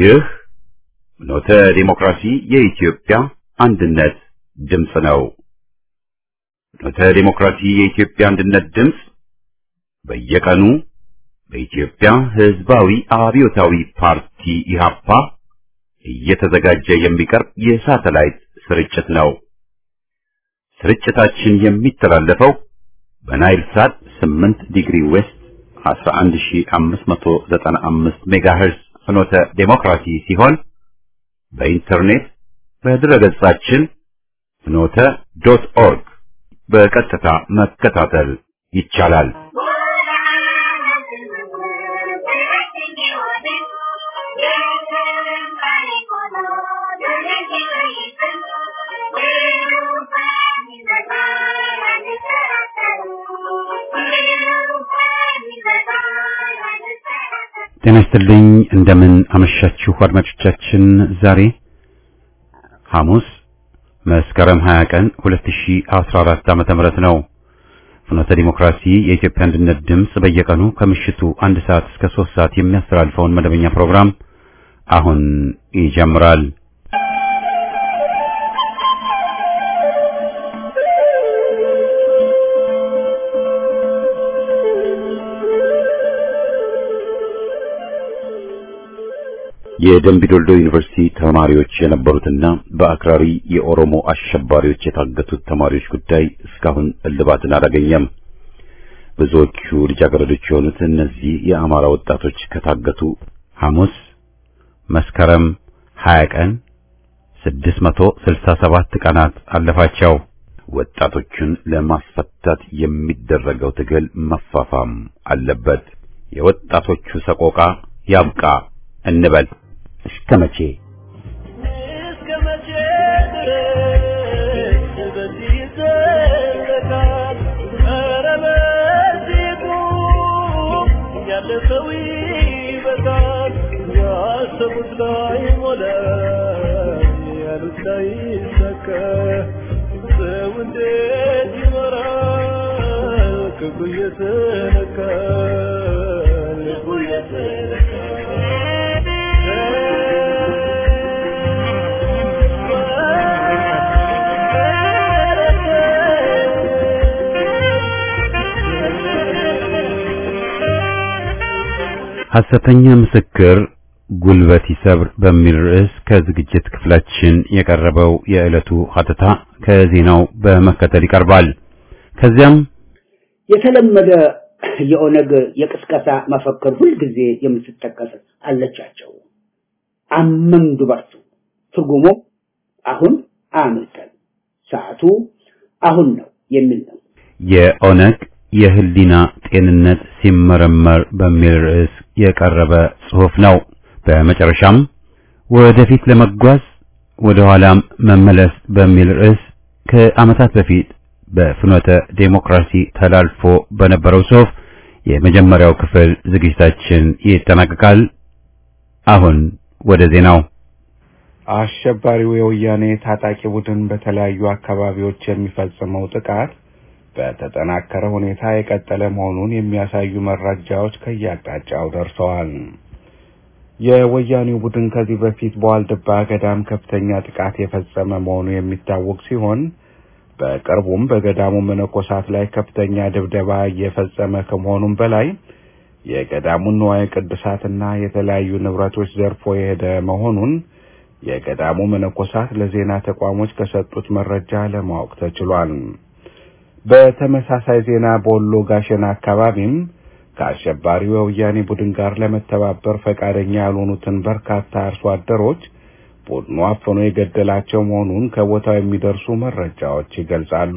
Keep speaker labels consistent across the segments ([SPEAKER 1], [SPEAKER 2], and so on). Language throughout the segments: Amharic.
[SPEAKER 1] ይህ ፍኖተ ዲሞክራሲ የኢትዮጵያ አንድነት ድምፅ ነው። ፍኖተ ዲሞክራሲ የኢትዮጵያ አንድነት ድምፅ በየቀኑ በኢትዮጵያ ሕዝባዊ አብዮታዊ ፓርቲ ኢህአፓ እየተዘጋጀ የሚቀርብ የሳተላይት ስርጭት ነው። ስርጭታችን የሚተላለፈው በናይል ሳት 8 ዲግሪ ዌስት 11595 ሜጋሄርዝ ፍኖተ ዴሞክራሲ ሲሆን በኢንተርኔት በድረገጻችን ፍኖተ ዶት ኦርግ በቀጥታ መከታተል ይቻላል። ጤና ይስጥልኝ። እንደምን አመሻችሁ አድማጮቻችን። ዛሬ ሐሙስ መስከረም 20 ቀን 2014 ዓመተ ምህረት ነው። ፍኖተ ዲሞክራሲ የኢትዮጵያ አንድነት ድምፅ በየቀኑ ከምሽቱ አንድ ሰዓት እስከ 3 ሰዓት የሚያስተላልፈውን መደበኛ ፕሮግራም አሁን ይጀምራል። የደምቢዶልዶ ዩኒቨርሲቲ ተማሪዎች የነበሩትና በአክራሪ የኦሮሞ አሸባሪዎች የታገቱት ተማሪዎች ጉዳይ እስካሁን እልባትን አላገኘም። ብዙዎቹ ልጃገረዶች የሆኑት እነዚህ የአማራ ወጣቶች ከታገቱ ሐሙስ መስከረም 20 ቀን 667 ቀናት አለፋቸው። ወጣቶቹን ለማስፈታት የሚደረገው ትግል መፋፋም አለበት። የወጣቶቹ ሰቆቃ ያብቃ እንበል። እስከ መቼ
[SPEAKER 2] እስከ መቼ ድረስ በዚህ ይዘለቃል? ኧረ በዚህ ቁም፣ ያለፈው ይበቃል። ያሰቡት ላይ ሞላ፣ ያሉት ላይ ይሳካ። ሰው እንዴት ይኖራል? ክብሩ እየተነካ ልቡ
[SPEAKER 1] ሐሰተኛ ምስክር ጉልበት ይሰብር በሚል ርዕስ ከዝግጅት ክፍላችን የቀረበው የዕለቱ ሀተታ ከዜናው በመከተል ይቀርባል። ከዚያም
[SPEAKER 3] የተለመደ የኦነግ የቅስቀሳ መፈክር ሁልጊዜ የምትጠቀስ አለቻቸው። አመን ዱበርቱ ትርጉሙ አሁን አምልጠን ሰዓቱ አሁን ነው የሚል ነው።
[SPEAKER 1] የኦነግ የህሊና ጤንነት ሲመረመር በሚል ርዕስ የቀረበ ጽሑፍ ነው። በመጨረሻም ወደፊት ለመጓዝ ወደ ኋላም መመለስ በሚል ርዕስ ከዓመታት በፊት በፍኖተ ዴሞክራሲ ተላልፎ በነበረው ጽሑፍ የመጀመሪያው ክፍል ዝግጅታችን ይጠናቀቃል። አሁን ወደ ዜናው።
[SPEAKER 4] አሸባሪው የወያኔ ታጣቂ ቡድን በተለያዩ አካባቢዎች የሚፈጽመው ጥቃት በተጠናከረ ሁኔታ የቀጠለ መሆኑን የሚያሳዩ መረጃዎች ከየአቅጣጫው ደርሰዋል። የወያኔው ቡድን ከዚህ በፊት በዋልድባ ገዳም ከፍተኛ ጥቃት የፈጸመ መሆኑ የሚታወቅ ሲሆን በቅርቡም በገዳሙ መነኮሳት ላይ ከፍተኛ ድብደባ እየፈጸመ ከመሆኑም በላይ የገዳሙን ንዋየ ቅድሳትና የተለያዩ ንብረቶች ዘርፎ የሄደ መሆኑን የገዳሙ መነኮሳት ለዜና ተቋሞች ከሰጡት መረጃ ለማወቅ ተችሏል። በተመሳሳይ ዜና በወሎ ጋሸና አካባቢም ከአሸባሪው የወያኔ ቡድን ጋር ለመተባበር ፈቃደኛ ያልሆኑትን በርካታ አርሶ አደሮች ቡድኑ አፍኖ የገደላቸው መሆኑን ከቦታው የሚደርሱ መረጃዎች ይገልጻሉ።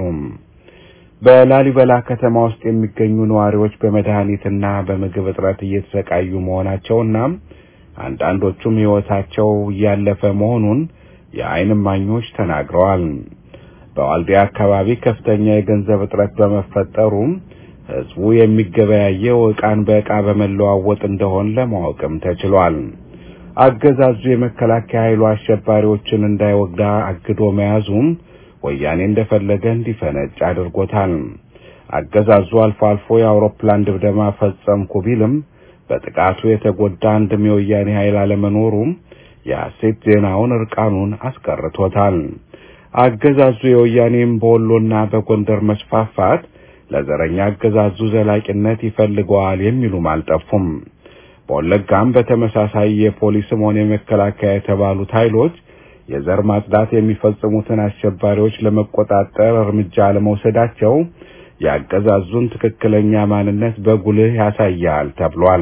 [SPEAKER 4] በላሊበላ ከተማ ውስጥ የሚገኙ ነዋሪዎች በመድኃኒትና በምግብ እጥረት እየተሰቃዩ መሆናቸውና አንዳንዶቹም ሕይወታቸው እያለፈ መሆኑን የዓይን እማኞች ተናግረዋል። በዋልዲያ አካባቢ ከፍተኛ የገንዘብ እጥረት በመፈጠሩ ሕዝቡ የሚገበያየው ዕቃን በዕቃ በመለዋወጥ እንደሆን ለማወቅም ተችሏል። አገዛዙ የመከላከያ ኃይሉ አሸባሪዎችን እንዳይወጋ አግዶ መያዙም ወያኔ እንደፈለገ እንዲፈነጭ አድርጎታል። አገዛዙ አልፎ አልፎ የአውሮፕላን ድብደማ ፈጸምኩ ቢልም በጥቃቱ የተጎዳ አንድም የወያኔ ኃይል አለመኖሩም የሐሰት ዜናውን እርቃኑን አስቀርቶታል። አገዛዙ የወያኔም በወሎና በጎንደር መስፋፋት ለዘረኛ አገዛዙ ዘላቂነት ይፈልገዋል የሚሉም አልጠፉም። በወለጋም በተመሳሳይ የፖሊስም ሆነ የመከላከያ የተባሉት ኃይሎች የዘር ማጽዳት የሚፈጽሙትን አሸባሪዎች ለመቆጣጠር እርምጃ ለመውሰዳቸው የአገዛዙን ትክክለኛ ማንነት በጉልህ ያሳያል ተብሏል።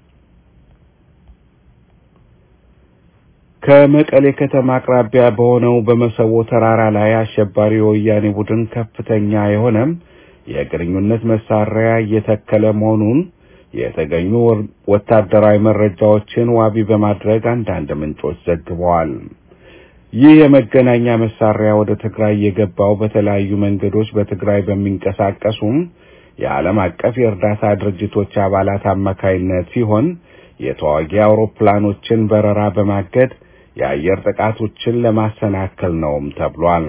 [SPEAKER 4] ከመቀሌ ከተማ አቅራቢያ በሆነው በመሰቦ ተራራ ላይ አሸባሪ የወያኔ ቡድን ከፍተኛ የሆነም የግንኙነት መሳሪያ እየተከለ መሆኑን የተገኙ ወታደራዊ መረጃዎችን ዋቢ በማድረግ አንዳንድ ምንጮች ዘግበዋል። ይህ የመገናኛ መሳሪያ ወደ ትግራይ የገባው በተለያዩ መንገዶች በትግራይ በሚንቀሳቀሱም የዓለም አቀፍ የእርዳታ ድርጅቶች አባላት አማካይነት ሲሆን የተዋጊ አውሮፕላኖችን በረራ በማገድ የአየር ጥቃቶችን ለማሰናከል ነውም ተብሏል።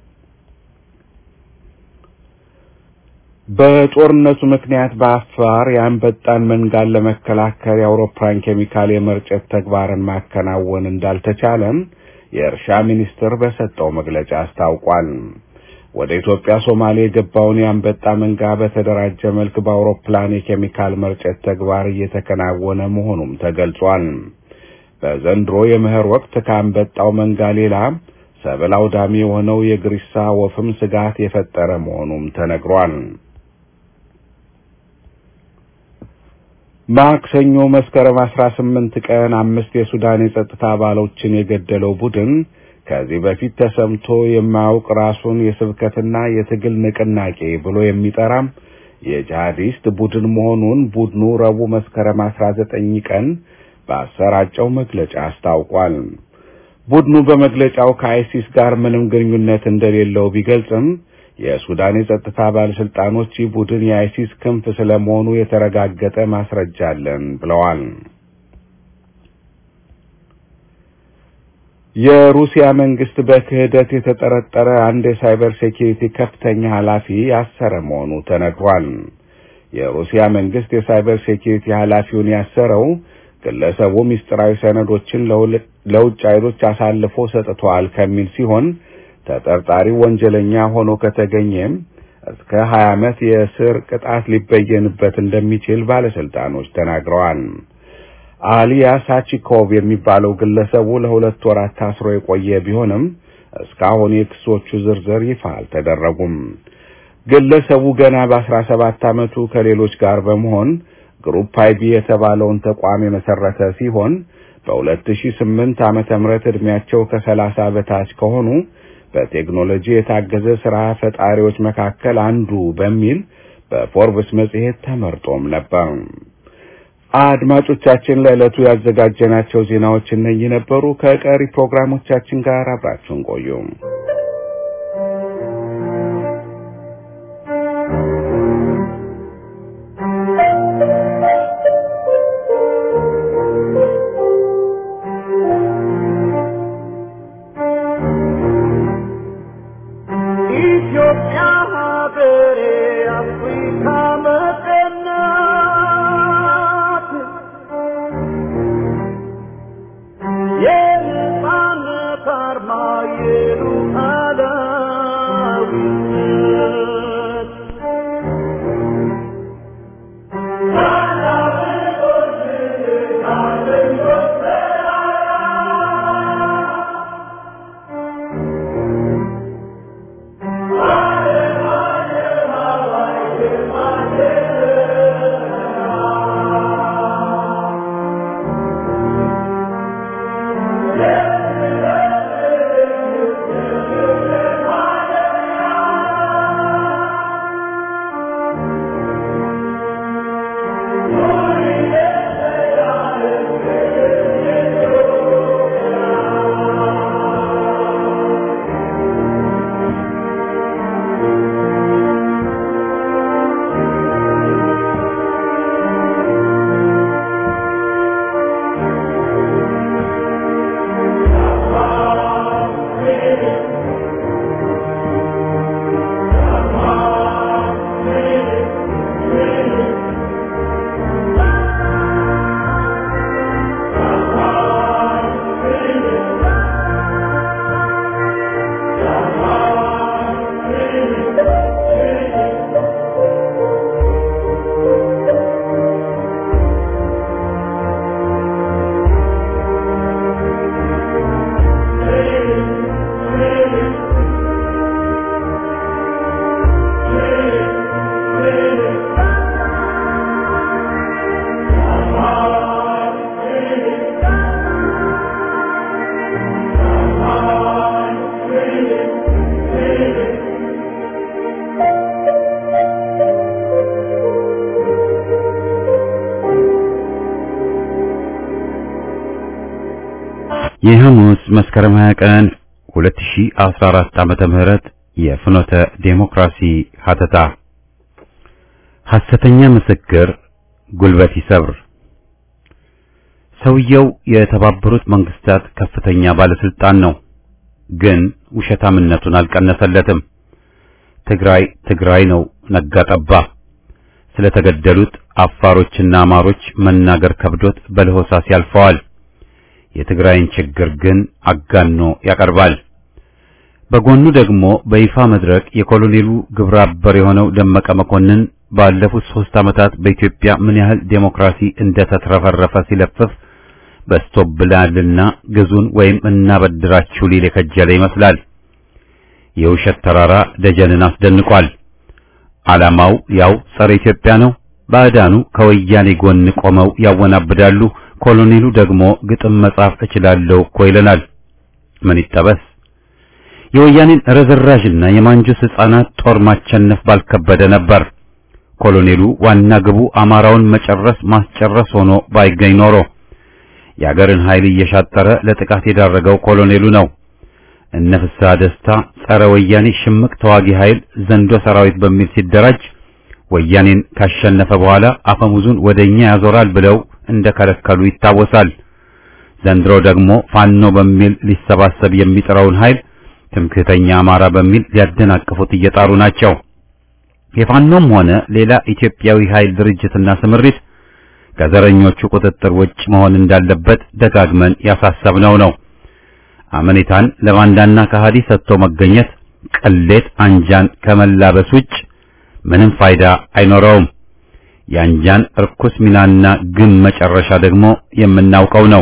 [SPEAKER 4] በጦርነቱ ምክንያት በአፋር የአንበጣን መንጋን ለመከላከል የአውሮፕላን ኬሚካል የመርጨት ተግባርን ማከናወን እንዳልተቻለም የእርሻ ሚኒስቴር በሰጠው መግለጫ አስታውቋል። ወደ ኢትዮጵያ ሶማሌ የገባውን የአንበጣ መንጋ በተደራጀ መልክ በአውሮፕላን የኬሚካል መርጨት ተግባር እየተከናወነ መሆኑም ተገልጿል። በዘንድሮ የመኸር ወቅት ከአንበጣው መንጋ ሌላ ሰብል አውዳሚ የሆነው የግሪሳ ወፍም ስጋት የፈጠረ መሆኑም ተነግሯል። ማክሰኞ መስከረም 18 ቀን አምስት የሱዳን የጸጥታ አባሎችን የገደለው ቡድን ከዚህ በፊት ተሰምቶ የማያውቅ ራሱን የስብከትና የትግል ንቅናቄ ብሎ የሚጠራም የጂሃዲስት ቡድን መሆኑን ቡድኑ ረቡዕ መስከረም 19 ቀን ባሰራጨው መግለጫ አስታውቋል። ቡድኑ በመግለጫው ከአይሲስ ጋር ምንም ግንኙነት እንደሌለው ቢገልጽም የሱዳን የጸጥታ ባለስልጣኖች ይህ ቡድን የአይሲስ ክንፍ ስለመሆኑ የተረጋገጠ ማስረጃ አለን ብለዋል። የሩሲያ መንግስት በክህደት የተጠረጠረ አንድ የሳይበር ሴኪሪቲ ከፍተኛ ኃላፊ ያሰረ መሆኑ ተነግሯል። የሩሲያ መንግስት የሳይበር ሴኪሪቲ ኃላፊውን ያሰረው ግለሰቡ ምስጢራዊ ሰነዶችን ለውጭ ኃይሎች አሳልፎ ሰጥቷል ከሚል ሲሆን ተጠርጣሪ ወንጀለኛ ሆኖ ከተገኘም እስከ 20 ዓመት የእስር ቅጣት ሊበየንበት እንደሚችል ባለስልጣኖች ተናግረዋል። አሊያ ሳቺኮቭ የሚባለው ግለሰቡ ለሁለት ወራት ታስሮ የቆየ ቢሆንም እስካሁን የክሶቹ ዝርዝር ይፋ አልተደረጉም። ግለሰቡ ገና በ17 ዓመቱ ከሌሎች ጋር በመሆን ግሩፕ አይቢ የተባለውን ተቋም የመሰረተ ሲሆን በ2008 ዓመተ ምህረት ዕድሜያቸው ከ30 በታች ከሆኑ በቴክኖሎጂ የታገዘ ስራ ፈጣሪዎች መካከል አንዱ በሚል በፎርብስ መጽሔት ተመርጦም ነበር። አድማጮቻችን ለዕለቱ ያዘጋጀናቸው ዜናዎች እነዚህ ነበሩ። ከቀሪ ፕሮግራሞቻችን ጋር አብራችሁን ቆዩ።
[SPEAKER 2] ኢትዮጵያ ሀገሬ አፍሪካ መቀናት የነጻነት አርማ የሉዓላዊነት
[SPEAKER 1] የሐሙስ መስከረም 20 ቀን 2014 ዓመተ ምህረት የፍኖተ ዴሞክራሲ ሀተታ ሐሰተኛ ምስክር ጉልበት ይሰብር። ሰውየው የተባበሩት መንግስታት ከፍተኛ ባለስልጣን ነው፣ ግን ውሸታምነቱን አልቀነሰለትም። ትግራይ ትግራይ ነው ነጋ ጠባ። ስለተገደሉት አፋሮችና አማሮች መናገር ከብዶት በለሆሳስ ያልፈዋል። የትግራይን ችግር ግን አጋኖ ያቀርባል። በጎኑ ደግሞ በይፋ መድረክ የኮሎኔሉ ግብረ አበር የሆነው ደመቀ መኮንን ባለፉት ሶስት ዓመታት በኢትዮጵያ ምን ያህል ዴሞክራሲ እንደተትረፈረፈ ሲለፍፍ በስቶብላልና ግዙን ወይም እናበድራችሁ ሊል የከጀለ ይመስላል። የውሸት ተራራ ደጀንን አስደንቋል። ዓላማው ያው ጸረ ኢትዮጵያ ነው። ባዕዳኑ ከወያኔ ጎን ቆመው ያወናብዳሉ። ኮሎኔሉ ደግሞ ግጥም መጻፍ እችላለሁ እኮ ይለናል። ምን ይጠበስ? የወያኔን ረዝራዥና የማንጁስ ሕፃናት ጦር ማቸነፍ ባልከበደ ነበር። ኮሎኔሉ ዋና ግቡ አማራውን መጨረስ ማስጨረስ ሆኖ ባይገኝ ኖሮ የአገርን ኃይል እየሻጠረ ለጥቃት የዳረገው ኮሎኔሉ ነው። እነ ፍስሐ ደስታ ጸረ ወያኔ ሽምቅ ተዋጊ ኃይል ዘንዶ ሰራዊት በሚል ሲደራጅ ወያኔን ካሸነፈ በኋላ አፈሙዙን ወደኛ ያዞራል ብለው እንደከለከሉ ይታወሳል። ዘንድሮ ደግሞ ፋኖ በሚል ሊሰባሰብ የሚጥረውን ኃይል ትምክህተኛ አማራ በሚል ሊያደናቅፉት እየጣሩ ናቸው። የፋኖም ሆነ ሌላ ኢትዮጵያዊ ኃይል ድርጅትና ስምሪት ከዘረኞቹ ቁጥጥር ውጭ መሆን እንዳለበት ደጋግመን ያሳሰብነው ነው። አመኔታን ለባንዳና ከሃዲ ሰጥቶ መገኘት ቅሌት አንጃን ከመላበስ ውጭ ምንም ፋይዳ አይኖረውም። የአንጃን እርኩስ ሚናና ግን መጨረሻ ደግሞ የምናውቀው ነው።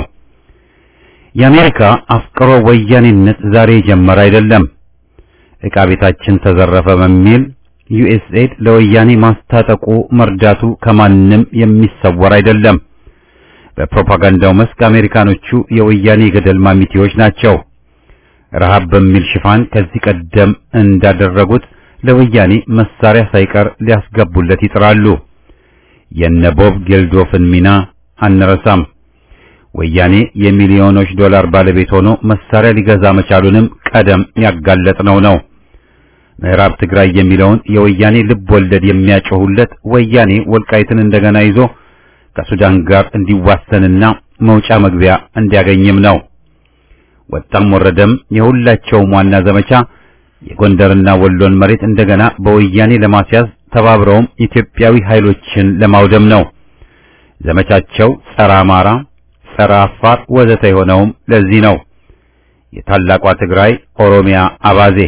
[SPEAKER 1] የአሜሪካ አፍቅሮ ወያኔነት ዛሬ የጀመረ አይደለም። ዕቃ ቤታችን ተዘረፈ በሚል ዩኤስኤድ ለወያኔ ማስታጠቁ መርዳቱ ከማንም የሚሰወር አይደለም። በፕሮፓጋንዳው መስክ አሜሪካኖቹ የወያኔ ገደል ማሚቴዎች ናቸው። ረሃብ በሚል ሽፋን ከዚህ ቀደም እንዳደረጉት ለወያኔ መሳሪያ ሳይቀር ሊያስገቡለት ይጥራሉ። የነ ቦብ ጌልዶፍን ሚና አንረሳም። ወያኔ የሚሊዮኖች ዶላር ባለቤት ሆኖ መሳሪያ ሊገዛ መቻሉንም ቀደም ያጋለጥነው ነው። ምዕራብ ትግራይ የሚለውን የወያኔ ልብ ወለድ የሚያጮሁለት ወያኔ ወልቃይትን እንደገና ይዞ ከሱዳን ጋር እንዲዋሰንና መውጫ መግቢያ እንዲያገኝም ነው። ወጣም ወረደም የሁላቸውም ዋና ዘመቻ የጎንደርና ወሎን መሬት እንደገና በወያኔ ለማስያዝ ተባብረውም ኢትዮጵያዊ ኃይሎችን ለማውደም ነው። ዘመቻቸው ጸረ አማራ፣ ጸረ አፋር ወዘተ የሆነውም ለዚህ ነው። የታላቋ ትግራይ ኦሮሚያ አባዜ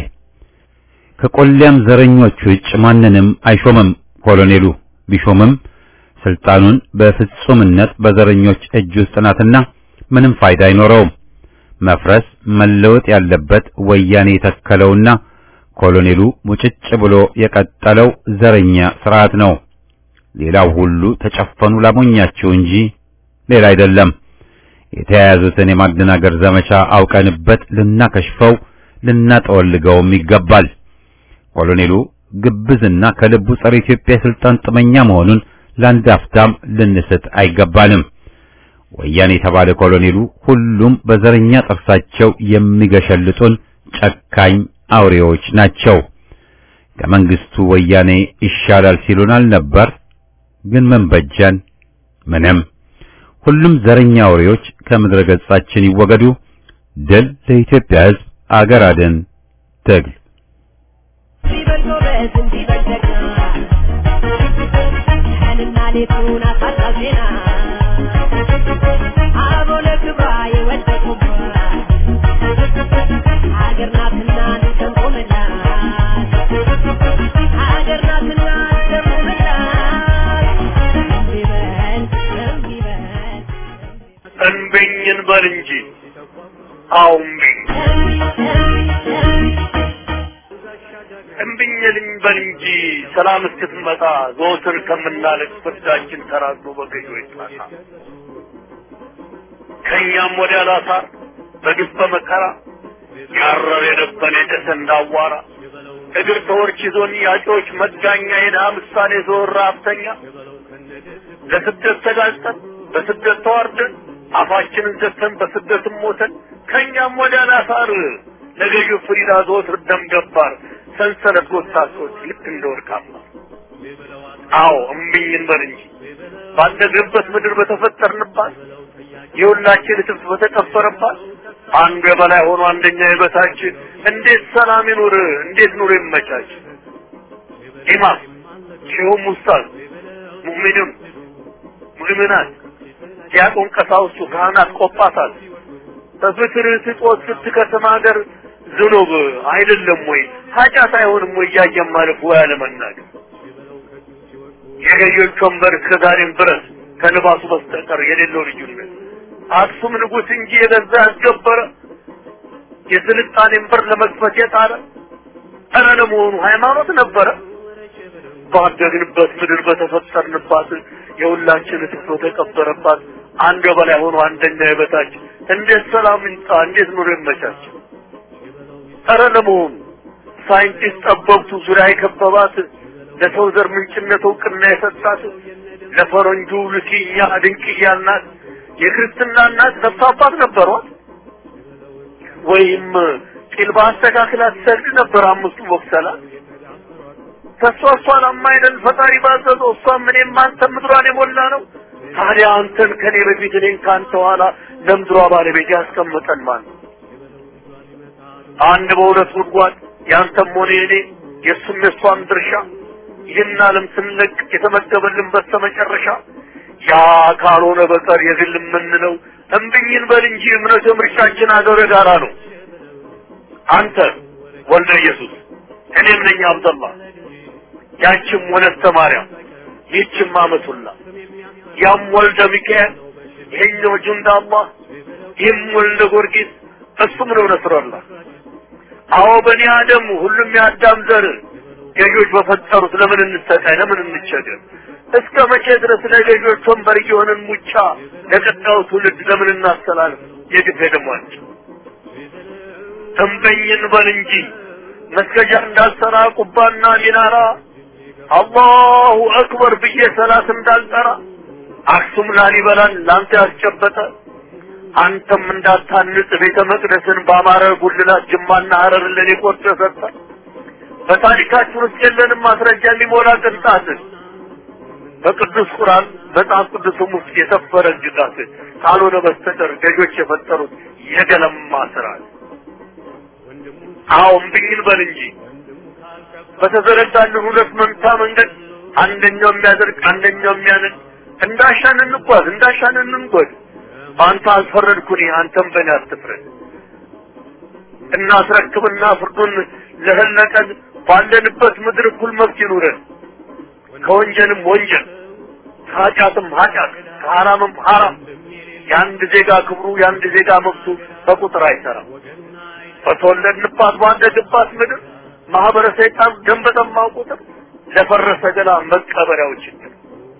[SPEAKER 1] ከቆሊያም ዘረኞች ውጭ ማንንም አይሾምም። ኮሎኔሉ ቢሾምም ስልጣኑን በፍጹምነት በዘረኞች እጅ ውስጥ ናትና ምንም ፋይዳ አይኖረውም። መፍረስ መለወጥ ያለበት ወያኔ የተከለውና ኮሎኔሉ ሙጭጭ ብሎ የቀጠለው ዘረኛ ስርዓት ነው። ሌላው ሁሉ ተጨፈኑ ላሞኛቸው እንጂ ሌላ አይደለም። የተያያዙትን የማደናገር ዘመቻ አውቀንበት ልናከሽፈው ልናጠወልገውም ይገባል። ኮሎኔሉ ግብዝና ከልቡ ጸረ ኢትዮጵያ የስልጣን ጥመኛ መሆኑን ለአንድ አፍታም ልንስት አይገባንም። ወያኔ የተባለ ኮሎኔሉ ሁሉም በዘረኛ ጥርሳቸው የሚገሸልጡን ጨካኝ አውሬዎች ናቸው። ከመንግስቱ ወያኔ ይሻላል ሲሉን አልነበር? ግን ምን በጀን? ምንም። ሁሉም ዘረኛ አውሬዎች ከምድረ ገጻችን ይወገዱ። ድል ለኢትዮጵያ ሕዝብ፣ አገር አድን ትግል
[SPEAKER 5] ሲበል ጎበዝ እንዲበል ጀግና ቀንና ሌቱን አሳጣው ዜና አቦ ለክብሯ የወደቁባት ሀገር ናትና እንሰንቆምላት ሀገር ናትና እንሰንቆምላት እምቢ በል እምቢ በል
[SPEAKER 2] እንብኝን በል እንጂ አዎ እምቢኝ እምቢኝልኝ በል እንጂ ሰላም እስክትመጣ ዘወትር ከምናለቅ ፍርዳችን ተራግሎ በገዢ ይጣሳ ከእኛም ወዲያ ላሳር በግፍ በመከራ ያረር የነበን የጨሰ እንዳዋራ እግር ተወርች ይዞን ያጮች መጋኛ የድሃ ምሳሌ ዞር ሀብተኛ ለስደት ተጋልጠን በስደት ተዋርደን አፋችንን ዘግተን በስደትም ሞተን ከእኛም ወዲያ ናሳር ለገዢው ፍሪዳ ዘወትር ደም ገባር ሰንሰለት ጎታቶች ልክ እንደ ወርቃማ አዎ እምቢኝ እንበል እንጂ ባደግንበት ምድር በተፈጠርንባት የሁላችን እትብት በተቀበረባት አንዱ የበላይ ሆኖ አንደኛ የበታች እንዴት ሰላም ይኑር? እንዴት ኑሮ ይመቻች? ኢማም ሼሁም ኡስታዝ ሙእሚኑን ሙእሚናት ዲያቆን ቀሳውስቱ ካህናት ቆጳሳት በፍትር ስጦት ስትከተማ ሀገር ዝኑብ አይደለም ወይ ኃጢአት አይሆንም ወይ እያየን ማለፍ ወይ አለመናገር የገዢዎች ወንበር እስከዛሬም ድረስ ከልባሱ በስተቀር የሌለው ልዩነት አክሱም ንጉሥ እንጂ የገዛ ያስገበረ የስልጣኔን በር ለመክፈት የጣረ ኧረ ለመሆኑ ሃይማኖት ነበረ? ባደግንበት ምድር በተፈጠርንባት የሁላችን እትብት በተቀበረባት አንድ በላይ ሆኖ አንደኛ የበታች እንዴት ሰላም ይምጣ? እንዴት ኑሮ ይመቻች? ኧረ ለመሆኑ ሳይንቲስት ጠበብቱ ዙሪያ የከበባት ለሰው ዘር ምንጭነት እውቅና የሰጣት ለፈረንጁ ልኪኛ ድንቅያ እናት የክርስትና እናት ነፍስ አባት ነበሯት? ወይም ቂል በአስተካክል አትሰግድ ነበር አምስቱ ወቅሰላት? ተሷ እሷን አማይነን ፈጣሪ ባዘዘው እሷም እኔም አንተም ምድሯን የሞላ ነው። ታዲያ አንተን ከኔ በፊት እኔን ከአንተ ኋላ ለምድሯ ባለቤት ያስቀምጠን ማን ነው? አንድ በሁለት ጉድጓድ ያንተም ሆነ የኔ የእሱም የእሷም ድርሻ ይህን ዓለም ስንለቅ የተመደበልን በስተመጨረሻ ያ ካልሆነ በቀር የግል የምንለው እምብኝን በል እንጂ እምነት ምርጫችን አገር ጋራ ነው። አንተ ወልደ ኢየሱስ እኔም ነኝ አብደላ ያችም ወለተ ማርያም ይህችም አመቱላ ያም ወልደ ሚካኤል ይሄኛው ጁንዳ አላህ ይህም ወልደ ጊዮርጊስ እሱም ነው ነስረላህ አዎ በኒ አደም ሁሉም የአዳም ዘር ገዢዎች በፈጠሩት ለምን እንሰቃይ ለምን እንቸገር እስከ መቼ ድረስ ለገዢዎች ወንበር እየሆንን ሙጫ ለቀጣዩ ትውልድ ለምን እናስተላልፍ የግፍ ደሟቸው ተንበኝን በል እንጂ መስገጃ እንዳልሰራ ቁባና ሚናራ አላሁ አክበር ብዬ ሰላት እንዳልጠራ አክሱም ላሊበላን ላንተ ያስጨበጠ አንተም እንዳታንጽ ቤተ መቅደስን በአማረ ጉልላት ጅማና ሀረር ለኔ ቆርጦ ሰጠ። በታሪካችን ውስጥ የለንም ማስረጃ የሚሞላ ቅንጣት በቅዱስ ቁርአን መጽሐፍ ቅዱስም ውስጥ የሰፈረ ግዛት ካልሆነ በስተቀር ገዦች የፈጠሩት የገለማ ስርዓት። አዎ እምብኝን በል እንጂ በተዘረጋልን ሁለት መንታ መንገድ አንደኛው የሚያደርግ አንደኛው የሚያነድ እንዳሻን እንጓዝ እንዳሻን እንንጎድ። በአንተ አልፈረድኩኝ አንተም በእኔ አትፍረድ። እናስረክብና ፍርዱን ለህለቀን ባለንበት ምድር እኩል መብት ይኑረን። ከወንጀልም ወንጀል ከኃጢአትም ኃጢአት ከሐራምም ሐራም የአንድ ዜጋ ክብሩ የአንድ ዜጋ መብቱ በቁጥር አይሰራም። በተወለድንባት ባደግባት ምድር ማህበረ ሰይጣን ደም በጠማው ቁጥር ለፈረሰ ገላ መቀበሪያው ችግር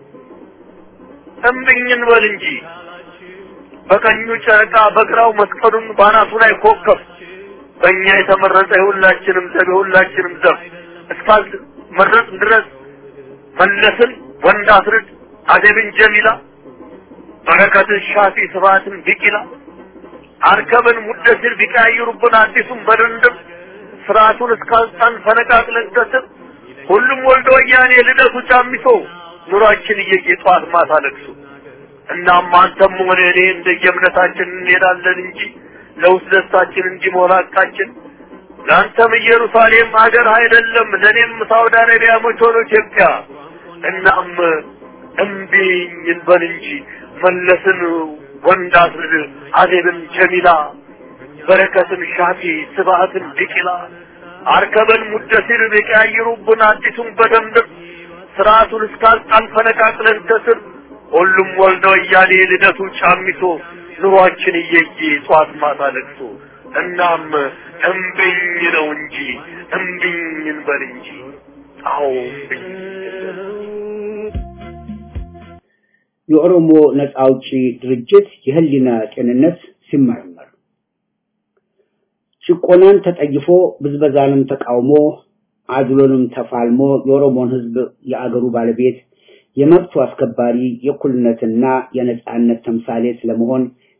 [SPEAKER 2] እምብኝን በል እንጂ በቀኙ ጨረቃ በግራው መስቀሉን ባናቱ ላይ ኮከብ በእኛ የተመረጠ የሁላችንም ዘብ የሁላችንም ዘብ እስካል መረጥ ድረስ መለስን ወንድ አስርድ አደብን ጀሚላ በረከትን ሻፊ ስብሐትን ቢቂላ አርከብን ሙደሲር ቢቀያይሩብን አዲሱን በድንድም ስርዓቱን እስካልጣን ፈነቃቅለን ከስር ሁሉም ወልደ ወያኔ ልደቱ ጫሚሶ ኑሯችን እየየ ጠዋት ማታ ለቅሶ እናም አንተም ሆነ እኔ እንደየእምነታችን እንሄዳለን እንጂ ለውስጥ ደስታችን እንዲሞላ ቃችን ለአንተም ኢየሩሳሌም ሀገር አይደለም ለእኔም ሳውዲ አረቢያ መች ሆኖ ኢትዮጵያ እናም እምቢኝ እንበል እንጂ መለስን ወንድ አስርድ አዜብን ጀሚላ በረከትን ሻፊ ስብሐትን ቢቂላ አርከበን ሙደሲር ቢቀያይሩብን አዲሱን በደንብ ስርዓቱን እስካልጣን ፈነቃቅለን ከስር ሁሉም ወልደ ወያኔ ልደቱ ጫሚሶ ኑሯችን እየየ ጧት ማታ ለቅሶ እናም እምብኝ ነው እንጂ እምብኝ እንበል እንጂ አዎ እምብኝ
[SPEAKER 3] የኦሮሞ ነጻ አውጪ ድርጅት የህሊና ጤንነት ሲመረመር ጭቆናን ተጠይፎ ብዝበዛንም ተቃውሞ አድሎንም ተፋልሞ የኦሮሞን ህዝብ የአገሩ ባለቤት የመብቱ አስከባሪ የእኩልነትና የነጻነት ተምሳሌ ስለመሆን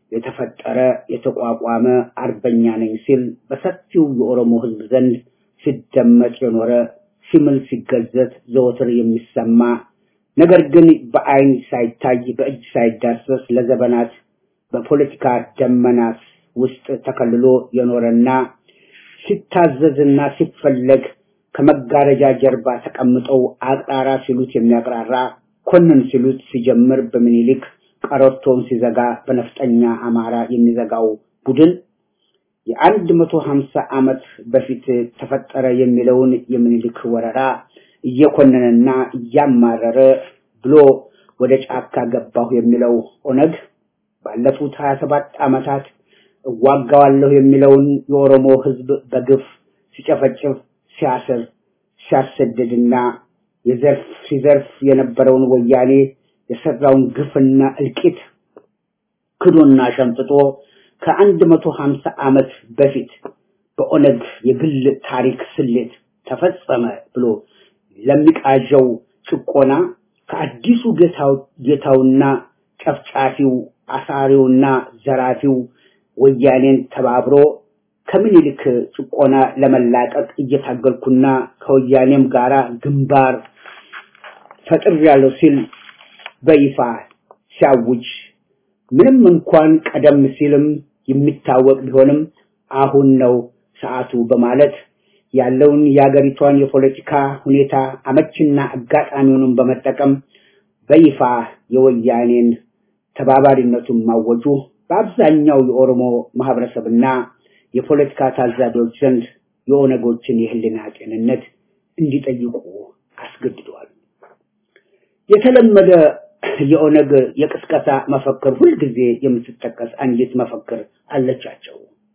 [SPEAKER 3] የተፈጠረ የተቋቋመ አርበኛ ነኝ ሲል በሰፊው የኦሮሞ ህዝብ ዘንድ ሲደመጥ የኖረ ሲምል ሲገዘት ዘወትር የሚሰማ ነገር ግን በአይን ሳይታይ በእጅ ሳይዳሰስ ለዘመናት በፖለቲካ ደመናት ውስጥ ተከልሎ የኖረና ሲታዘዝና ሲፈለግ ከመጋረጃ ጀርባ ተቀምጠው አቅራራ ሲሉት የሚያቅራራ ኮንን ሲሉት ሲጀምር በምኒልክ ቀረርቶን ሲዘጋ በነፍጠኛ አማራ የሚዘጋው ቡድን የአንድ መቶ ሀምሳ ዓመት በፊት ተፈጠረ የሚለውን የምኒልክ ወረራ እየኮነነና እያማረረ ብሎ ወደ ጫካ ገባሁ የሚለው ኦነግ ባለፉት ሀያ ሰባት ዓመታት እዋጋዋለሁ የሚለውን የኦሮሞ ህዝብ በግፍ ሲጨፈጭፍ ሲያስር ሲያሰድድና የዘርፍ ሲዘርፍ የነበረውን ወያኔ የሰራውን ግፍና እልቂት ክዶና ሸምጥጦ ከአንድ መቶ ሀምሳ ዓመት በፊት በኦነግ የግል ታሪክ ስሌት ተፈጸመ ብሎ ለሚቃዠው ጭቆና ከአዲሱ ጌታው ጌታውና ጨፍጫፊው አሳሪውና ዘራፊው ወያኔን ተባብሮ ከምኒልክ ጭቆና ለመላቀቅ እየታገልኩና ከወያኔም ጋራ ግንባር ፈጥሬያለሁ ሲል በይፋ ሲያውጅ ምንም እንኳን ቀደም ሲልም የሚታወቅ ቢሆንም አሁን ነው ሰዓቱ በማለት ያለውን የአገሪቷን የፖለቲካ ሁኔታ አመችና አጋጣሚውንም በመጠቀም በይፋ የወያኔን ተባባሪነቱን ማወጁ በአብዛኛው የኦሮሞ ማህበረሰብና የፖለቲካ ታዛቢዎች ዘንድ የኦነጎችን የህልና ጤንነት እንዲጠይቁ አስገድደዋል። የተለመደ የኦነግ የቅስቀሳ መፈክር ሁልጊዜ የምትጠቀስ አንዲት መፈክር አለቻቸው።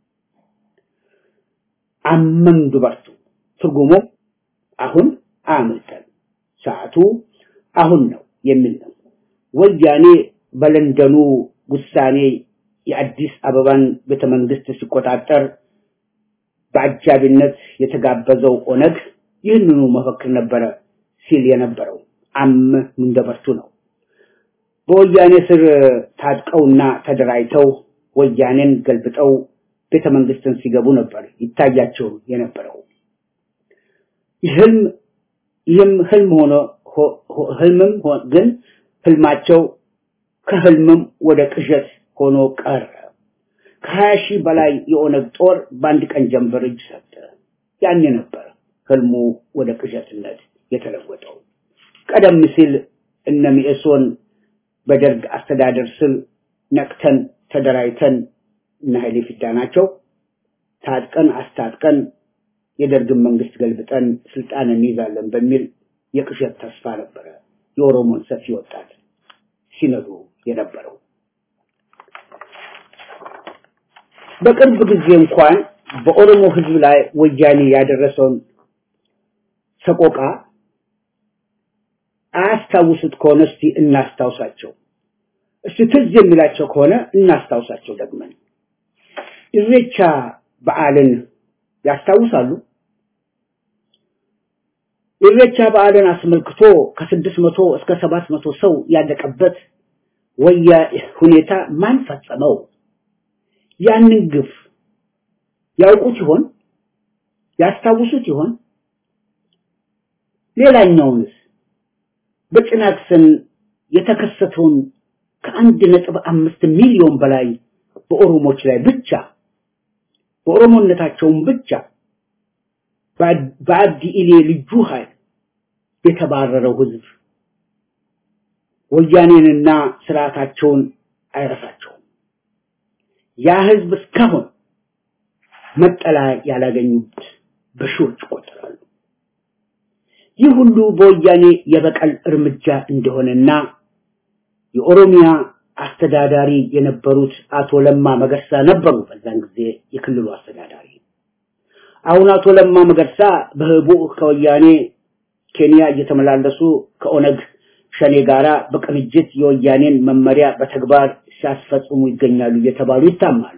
[SPEAKER 3] አመን ዱበርቱ ትርጉሙ አሁን አምልጠን ሰዓቱ አሁን ነው የሚል ነው። ወያኔ በለንደኑ ውሳኔ የአዲስ አበባን ቤተመንግስት ሲቆጣጠር በአጃቢነት የተጋበዘው ኦነግ ይህንኑ መፈክር ነበረ ሲል የነበረው አም እንደበርቱ ነው። በወያኔ ስር ታጥቀውና ተደራጅተው ወያኔን ገልብጠው ቤተ መንግስትን ሲገቡ ነበር ይታያቸው የነበረው። ይህም ይህም ህልም ሆኖ ህልምም ግን ህልማቸው ከህልምም ወደ ቅዠት ሆኖ ቀረ። ከሀያ ሺህ በላይ የኦነግ ጦር በአንድ ቀን ጀንበር እጅ ሰጠ። ያኔ ነበር ህልሙ ወደ ቅዠትነት የተለወጠው። ቀደም ሲል እነ ሚኤሶን በደርግ አስተዳደር ስር ነቅተን ተደራጅተን እነ ኃይሌ ፊዳ ናቸው ታጥቀን አስታጥቀን የደርግን መንግስት ገልብጠን ስልጣን እንይዛለን በሚል የቅዠት ተስፋ ነበረ የኦሮሞን ሰፊ ወጣት ሲነዱ የነበረው። በቅርብ ጊዜ እንኳን በኦሮሞ ህዝብ ላይ ወያኔ ያደረሰውን ሰቆቃ አያስታውሱት ከሆነ እስቲ እናስታውሳቸው። እስቲ ትዝ የሚላቸው ከሆነ እናስታውሳቸው ደግመን። ኢሬቻ በዓልን ያስታውሳሉ? ኢሬቻ በዓልን አስመልክቶ ከስድስት መቶ እስከ ሰባት መቶ ሰው ያለቀበት ወያ ሁኔታ ማን ፈጸመው? ያንን ግፍ ያውቁት ይሆን? ያስታውሱት ይሆን? ሌላኛውንስ በጭናክሰን የተከሰተውን ከአንድ ነጥብ አምስት ሚሊዮን በላይ በኦሮሞች ላይ ብቻ በኦሮሞነታቸውን ብቻ በአብዲ ኢሌ ልዩ ኃይል የተባረረው ህዝብ ወያኔንና ስርዓታቸውን አይረሳቸውም። ያ ህዝብ እስካሁን መጠለያ ያላገኙት በሺዎች ይቆጠራሉ። ይህ ሁሉ በወያኔ የበቀል እርምጃ እንደሆነና የኦሮሚያ አስተዳዳሪ የነበሩት አቶ ለማ መገርሳ ነበሩ። በዛን ጊዜ የክልሉ አስተዳዳሪ። አሁን አቶ ለማ መገርሳ በህቡ ከወያኔ ኬንያ እየተመላለሱ ከኦነግ ሸኔ ጋራ በቅንጅት የወያኔን መመሪያ በተግባር ሲያስፈጽሙ ይገኛሉ እየተባሉ ይታማሉ።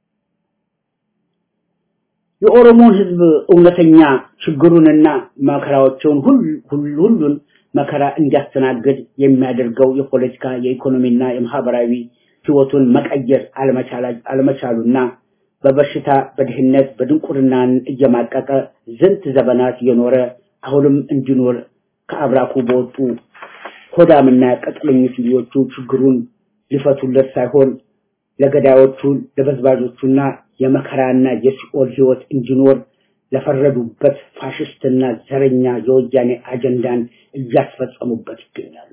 [SPEAKER 3] የኦሮሞን ህዝብ እውነተኛ ችግሩንና መከራዎችን ሁሉን መከራ እንዲያስተናግድ የሚያደርገው የፖለቲካ የኢኮኖሚና የማህበራዊ ህይወቱን መቀየር አለመቻሉና በበሽታ በድህነት በድንቁርናን እየማቀቀ ዝንት ዘመናት የኖረ አሁንም እንዲኖር ከአብራኩ በወጡ ሆዳምና ቀጥለኞች ልጆቹ ችግሩን ሊፈቱለት ሳይሆን ለገዳዮቹ ለበዝባዦቹና የመከራና የሲኦል ህይወት እንዲኖር ለፈረዱበት ፋሽስትና ዘረኛ የወያኔ አጀንዳን እያስፈጸሙበት ይገኛሉ።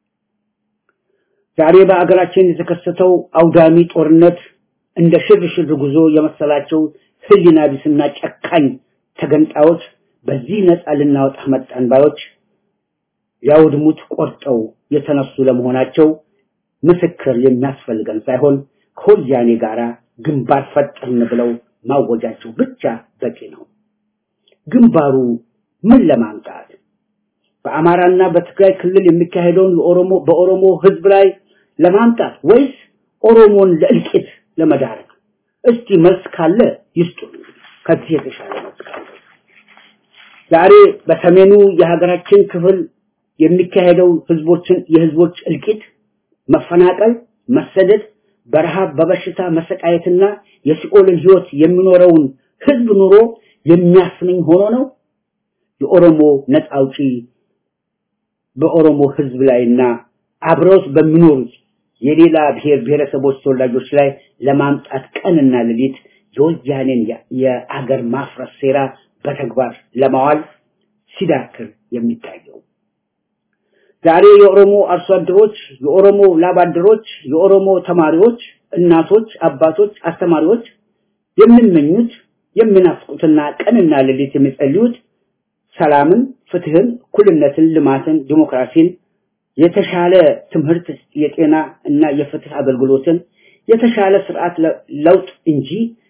[SPEAKER 3] ዛሬ በአገራችን የተከሰተው አውዳሚ ጦርነት እንደ ሽርሽር ጉዞ የመሰላቸው ህሊና ቢስና ጨካኝ ተገንጣዮች በዚህ ነፃ ልናወጣ መጣን ባዮች ሊያውድሙት ቆርጠው የተነሱ ለመሆናቸው ምስክር የሚያስፈልገን ሳይሆን ከወያኔ ጋራ ግንባር ፈጠርን ብለው ማወጃቸው ብቻ በቂ ነው። ግንባሩ ምን ለማምጣት በአማራና በትግራይ ክልል የሚካሄደውን የኦሮሞ በኦሮሞ ህዝብ ላይ ለማምጣት ወይስ ኦሮሞን ለእልቂት ለመዳረግ? እስቲ መልስ ካለ ይስጡ። ከዚህ የተሻለ መልስ ካለ ዛሬ በሰሜኑ የሀገራችን ክፍል የሚካሄደው ህዝቦችን የህዝቦች እልቂት፣ መፈናቀል፣ መሰደድ፣ በረሃብ በበሽታ መሰቃየትና የሲኦልን ህይወት የሚኖረውን ህዝብ ኑሮ የሚያስመኝ ሆኖ ነው የኦሮሞ ነፃ አውጪ በኦሮሞ ህዝብ ላይና አብረውት በሚኖሩት የሌላ ብሔር ብሔረሰቦች ተወላጆች ላይ ለማምጣት ቀንና ሌሊት የወያኔን የአገር ማፍረስ ሴራ በተግባር ለማዋል ሲዳክር የሚታየው ዛሬ የኦሮሞ አርሶ አደሮች፣ የኦሮሞ ላብ አደሮች፣ የኦሮሞ ተማሪዎች፣ እናቶች፣ አባቶች፣ አስተማሪዎች የሚመኙት የሚናፍቁትና ቀንና ሌሊት የሚጸልዩት ሰላምን፣ ፍትህን፣ እኩልነትን፣ ልማትን፣ ዲሞክራሲን፣ የተሻለ ትምህርት፣ የጤና እና የፍትህ አገልግሎትን፣ የተሻለ ስርዓት ለውጥ እንጂ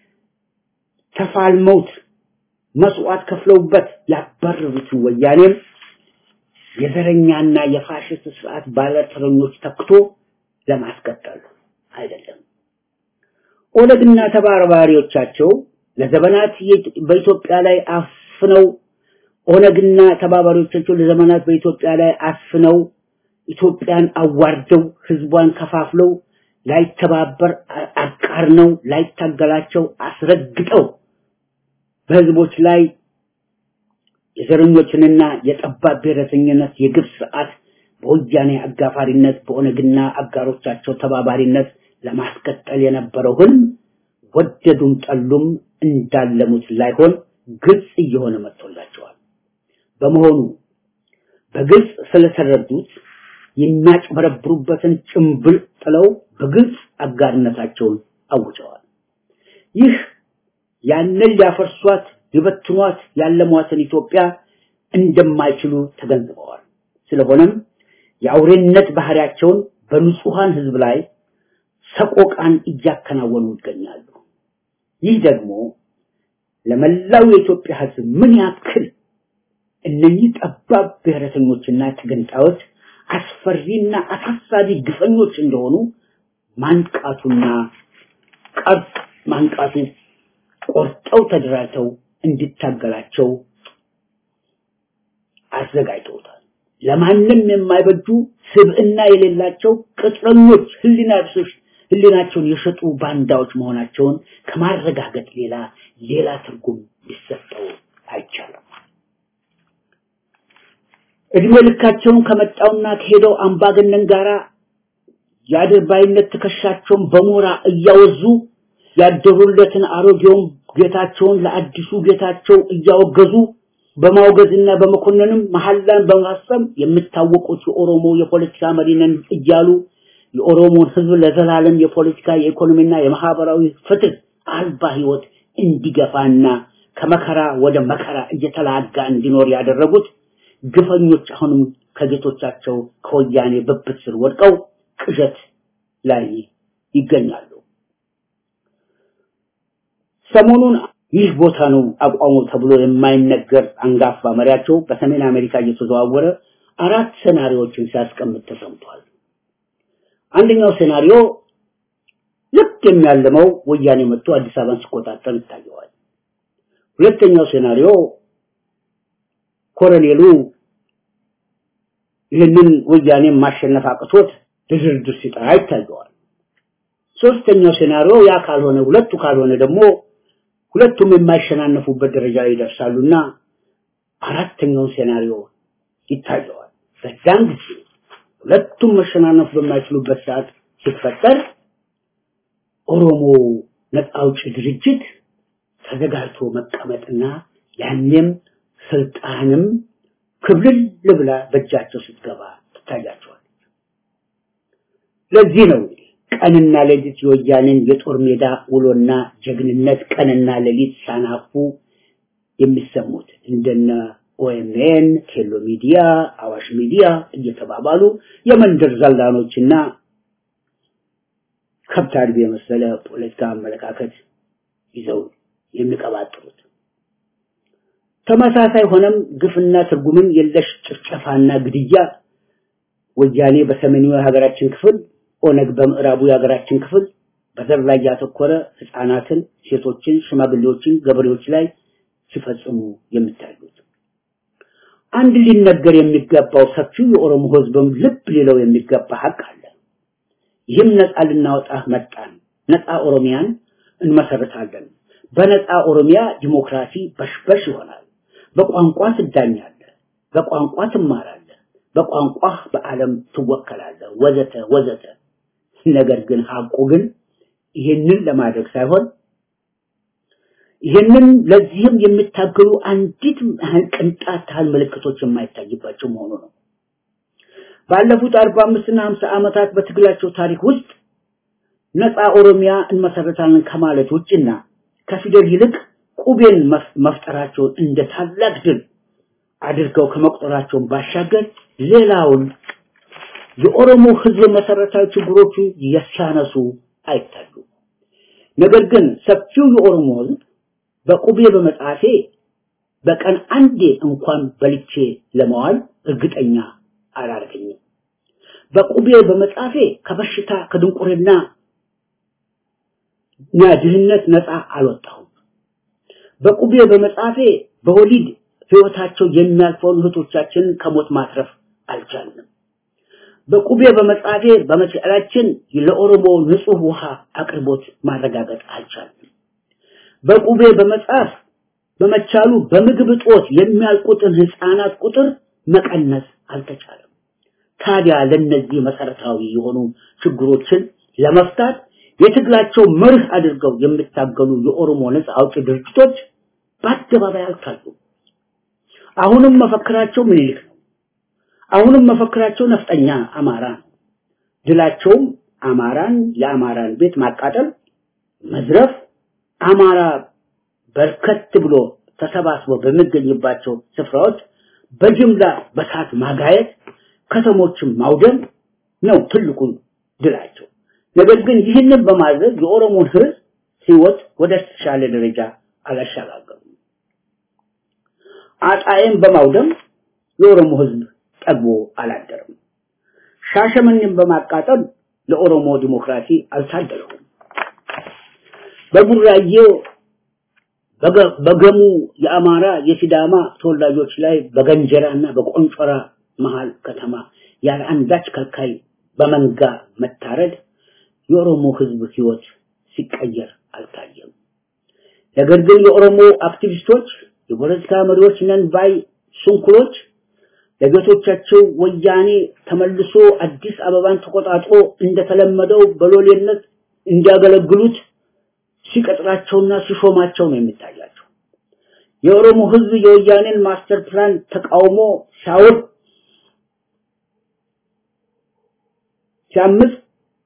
[SPEAKER 3] ተፋልመውት መስዋዕት ከፍለውበት ያባረሩትን ወያኔም የዘረኛና የፋሽስት ስርዓት ባለተረኞች ተክቶ ለማስቀጠል አይደለም። ኦነግና ተባባሪዎቻቸው ለዘመናት በኢትዮጵያ ላይ አፍነው ኦነግና ተባባሪዎቻቸው ለዘመናት በኢትዮጵያ ላይ አፍነው ኢትዮጵያን አዋርደው ህዝቧን ከፋፍለው ላይተባበር አቃርነው ላይታገላቸው አስረግጠው በህዝቦች ላይ የዘረኞችንና የጠባብ ብሔረተኝነት የግፍ ስርዓት በወያኔ አጋፋሪነት በኦነግና አጋሮቻቸው ተባባሪነት ለማስቀጠል የነበረው ህልም ወደዱም ጠሉም እንዳለሙት ላይሆን ግልጽ እየሆነ መጥቶላቸዋል። በመሆኑ በግልጽ ስለተረዱት የሚያጭበረብሩበትን ጭምብል ጥለው በግልጽ አጋርነታቸውን አውጀዋል። ይህ ያንን ሊያፈርሷት ሊበትኗት ያለሟትን ኢትዮጵያ እንደማይችሉ ተገንዝበዋል። ስለሆነም የአውሬነት ባህሪያቸውን በንጹሃን ህዝብ ላይ ሰቆቃን እያከናወኑ ይገኛሉ። ይህ ደግሞ ለመላው የኢትዮጵያ ህዝብ ምን ያክል እነኚህ ጠባብ ብሔረተኞችና ተገንጣዮች አስፈሪና አሳሳቢ ግፈኞች እንደሆኑ ማንቃቱና ቀርጥ ማንቃቱ ቆርጠው ተደራጅተው እንዲታገላቸው አዘጋጅተውታል። ለማንም የማይበጁ ስብዕና የሌላቸው ቅጥረኞች ህሊና ቢሶች ህሊናቸውን የሸጡ ባንዳዎች መሆናቸውን ከማረጋገጥ ሌላ ሌላ ትርጉም ሊሰጠው አይቻልም። እድሜ ልካቸውን ከመጣውና ከሄደው አምባገነን ጋራ የአድርባይነት ትከሻቸውን በሞራ እያወዙ ያደሩለትን አሮጌውን ጌታቸውን ለአዲሱ ጌታቸው እያወገዙ በማውገዝና በመኮንንም መሐላን በማሰብ የሚታወቁት የኦሮሞ የፖለቲካ መሪ ነን እያሉ የኦሮሞን ህዝብ ለዘላለም የፖለቲካ የኢኮኖሚና የማህበራዊ ፍትህ አልባ ህይወት እንዲገፋና ከመከራ ወደ መከራ እየተላጋ እንዲኖር ያደረጉት ግፈኞች አሁንም ከጌቶቻቸው ከወያኔ ብብት ስር ወድቀው ቅዠት ላይ ይገኛሉ። ሰሞኑን ይህ ቦታ ነው አቋሙ ተብሎ የማይነገር አንጋፋ መሪያቸው በሰሜን አሜሪካ እየተዘዋወረ አራት ሴናሪዎችን ሲያስቀምጥ ተሰምቷል። አንደኛው ሴናሪዮ ልክ የሚያልመው ወያኔ መጥቶ አዲስ አበባን ሲቆጣጠር ይታየዋል። ሁለተኛው ሴናሪዮ ኮሎኔሉ ይህንን ወያኔ ማሸነፍ አቅቶት ድርድር ሲጠራ ይታየዋል። ሶስተኛው ሴናሪዮ ያ ካልሆነ ሁለቱ ካልሆነ ደግሞ ሁለቱም የማይሸናነፉበት ደረጃ ይደርሳሉና አራተኛው ሴናሪዮ ይታየዋል። በዛን ጊዜ ሁለቱም መሸናነፍ በማይችሉበት ሰዓት ሲፈጠር ኦሮሞ ነፃ አውጪ ድርጅት ተዘጋጅቶ መቀመጥና ያኔም ስልጣንም ክብልል ብላ በእጃቸው ስትገባ ትታያቸዋል። ለዚህ ነው ቀንና ሌሊት የወያኔን የጦር ሜዳ ውሎና ጀግንነት ቀንና ሌሊት ሳናፉ የሚሰሙት እንደነ ኦኤምኤን፣ ኬሎ ሚዲያ፣ አዋሽ ሚዲያ እየተባባሉ የመንደር ዘላኖችና ከብት አድቢ የመሰለ ፖለቲካ አመለካከት ይዘው የሚቀባጥሩት። ተመሳሳይ ሆነም ግፍና ትርጉምን የለሽ ጭፍጨፋና ግድያ ወያኔ በሰሜኑ የሀገራችን ክፍል፣ ኦነግ በምዕራቡ የሀገራችን ክፍል በዘር ላይ ያተኮረ ህፃናትን፣ ሴቶችን፣ ሽማግሌዎችን፣ ገበሬዎች ላይ ሲፈጽሙ የሚታዩት አንድ ሊነገር የሚገባው ሰፊው የኦሮሞ ህዝብም ልብ ሊለው የሚገባ ሀቅ አለ። ይህም ነፃ ልናወጣ መጣን፣ ነፃ ኦሮሚያን እንመሰርታለን። በነፃ ኦሮሚያ ዲሞክራሲ በሽበሽ ይሆናል። በቋንቋ ትዳኛለህ፣ በቋንቋ ትማራለህ፣ በቋንቋ በዓለም ትወከላለህ፣ ወዘተ ወዘተ። ነገር ግን ሀቁ ግን ይህንን ለማድረግ ሳይሆን ይህንን ለዚህም የሚታገሉ አንዲት ቅንጣት ታህል ምልክቶች የማይታይባቸው መሆኑ ነው። ባለፉት 45 እና 50 ዓመታት በትግላቸው ታሪክ ውስጥ ነፃ ኦሮሚያ እንመሰረታለን ከማለት ውጭና ከፊደል ይልቅ ቁቤን መፍጠራቸውን እንደ ታላቅ ድል አድርገው ከመቁጠራቸውን ባሻገር ሌላውን የኦሮሞ ህዝብ መሰረታዊ ችግሮቹ ያሳነሱ አይታዩ። ነገር ግን ሰፊው የኦሮሞ ህዝብ በቁቤ በመጻፌ በቀን አንዴ እንኳን በልቼ ለመዋል እርግጠኛ አላደረገኝም። በቁቤ በመጻፌ ከበሽታ ከድንቁርና እና ድህነት ነፃ አልወጣሁም። በቁቤ በመጻፌ በወሊድ ህይወታቸው የሚያልፈውን እህቶቻችንን ከሞት ማትረፍ አልቻልንም። በቁቤ በመጻፌ በመቻላችን ለኦሮሞ ንጹህ ውሃ አቅርቦት ማረጋገጥ አልቻልንም። በቁቤ በመጻፍ በመቻሉ በምግብ እጦት የሚያልቁትን ህፃናት ቁጥር መቀነስ አልተቻለም። ታዲያ ለነዚህ መሰረታዊ የሆኑ ችግሮችን ለመፍታት የትግላቸው መርህ አድርገው የሚታገሉ የኦሮሞ ነፃ አውጪ ድርጅቶች በአደባባይ አልታዩም። አሁንም መፈክራቸው ምኒልክ ነው። አሁንም መፈክራቸው ነፍጠኛ አማራ ነው። ድላቸውም አማራን የአማራን ቤት ማቃጠል፣ መዝረፍ፣ አማራ በርከት ብሎ ተሰባስቦ በሚገኝባቸው ስፍራዎች በጅምላ በሳት ማጋየት፣ ከተሞችን ማውደም ነው ትልቁ ድላቸው። ነገር ግን ይህንን በማድረግ የኦሮሞን ህዝብ ህይወት ወደ ተሻለ ደረጃ አላሸጋገሩም። አጣዬን በማውደም የኦሮሞ ህዝብ ጠግቦ አላደረም። ሻሸመኔን በማቃጠል ለኦሮሞ ዲሞክራሲ አልታደለውም። በቡራዬ በገሙ የአማራ የሲዳማ ተወላጆች ላይ በገንጀራና በቆንጮራ መሃል ከተማ ያለ አንዳች ከልካይ በመንጋ መታረድ የኦሮሞ ህዝብ ህይወት ሲቀየር አልታየም። ነገር ግን የኦሮሞ አክቲቪስቶች፣ የፖለቲካ መሪዎች ነን ባይ ስንኩሎች ለጌቶቻቸው ወያኔ ተመልሶ አዲስ አበባን ተቆጣጥሮ እንደተለመደው በሎሌነት እንዲያገለግሉት ሲቀጥራቸውና ሲሾማቸው ነው የሚታያቸው። የኦሮሞ ህዝብ የወያኔን ማስተር ፕላን ተቃውሞ ሲያወድ ሲያምፅ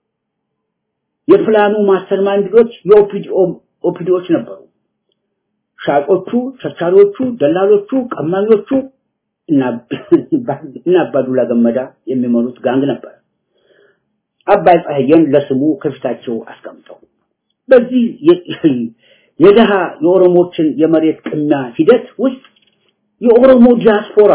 [SPEAKER 3] የፕላኑ ማስተር ማይንዶች የኦፒዲኦ ኦፒዲዎች ነበሩ። ሻጮቹ፣ ቸርቻሪዎቹ፣ ደላሎቹ፣ ቀማኞቹ እና እና አባዱላ ገመዳ የሚመሩት ጋንግ ነበር። አባይ ፀሐይን ለስሙ ከፊታቸው አስቀምጠው በዚህ የደሃ የኦሮሞችን የመሬት ቅሚያ ሂደት ውስጥ የኦሮሞ ዲያስፖራ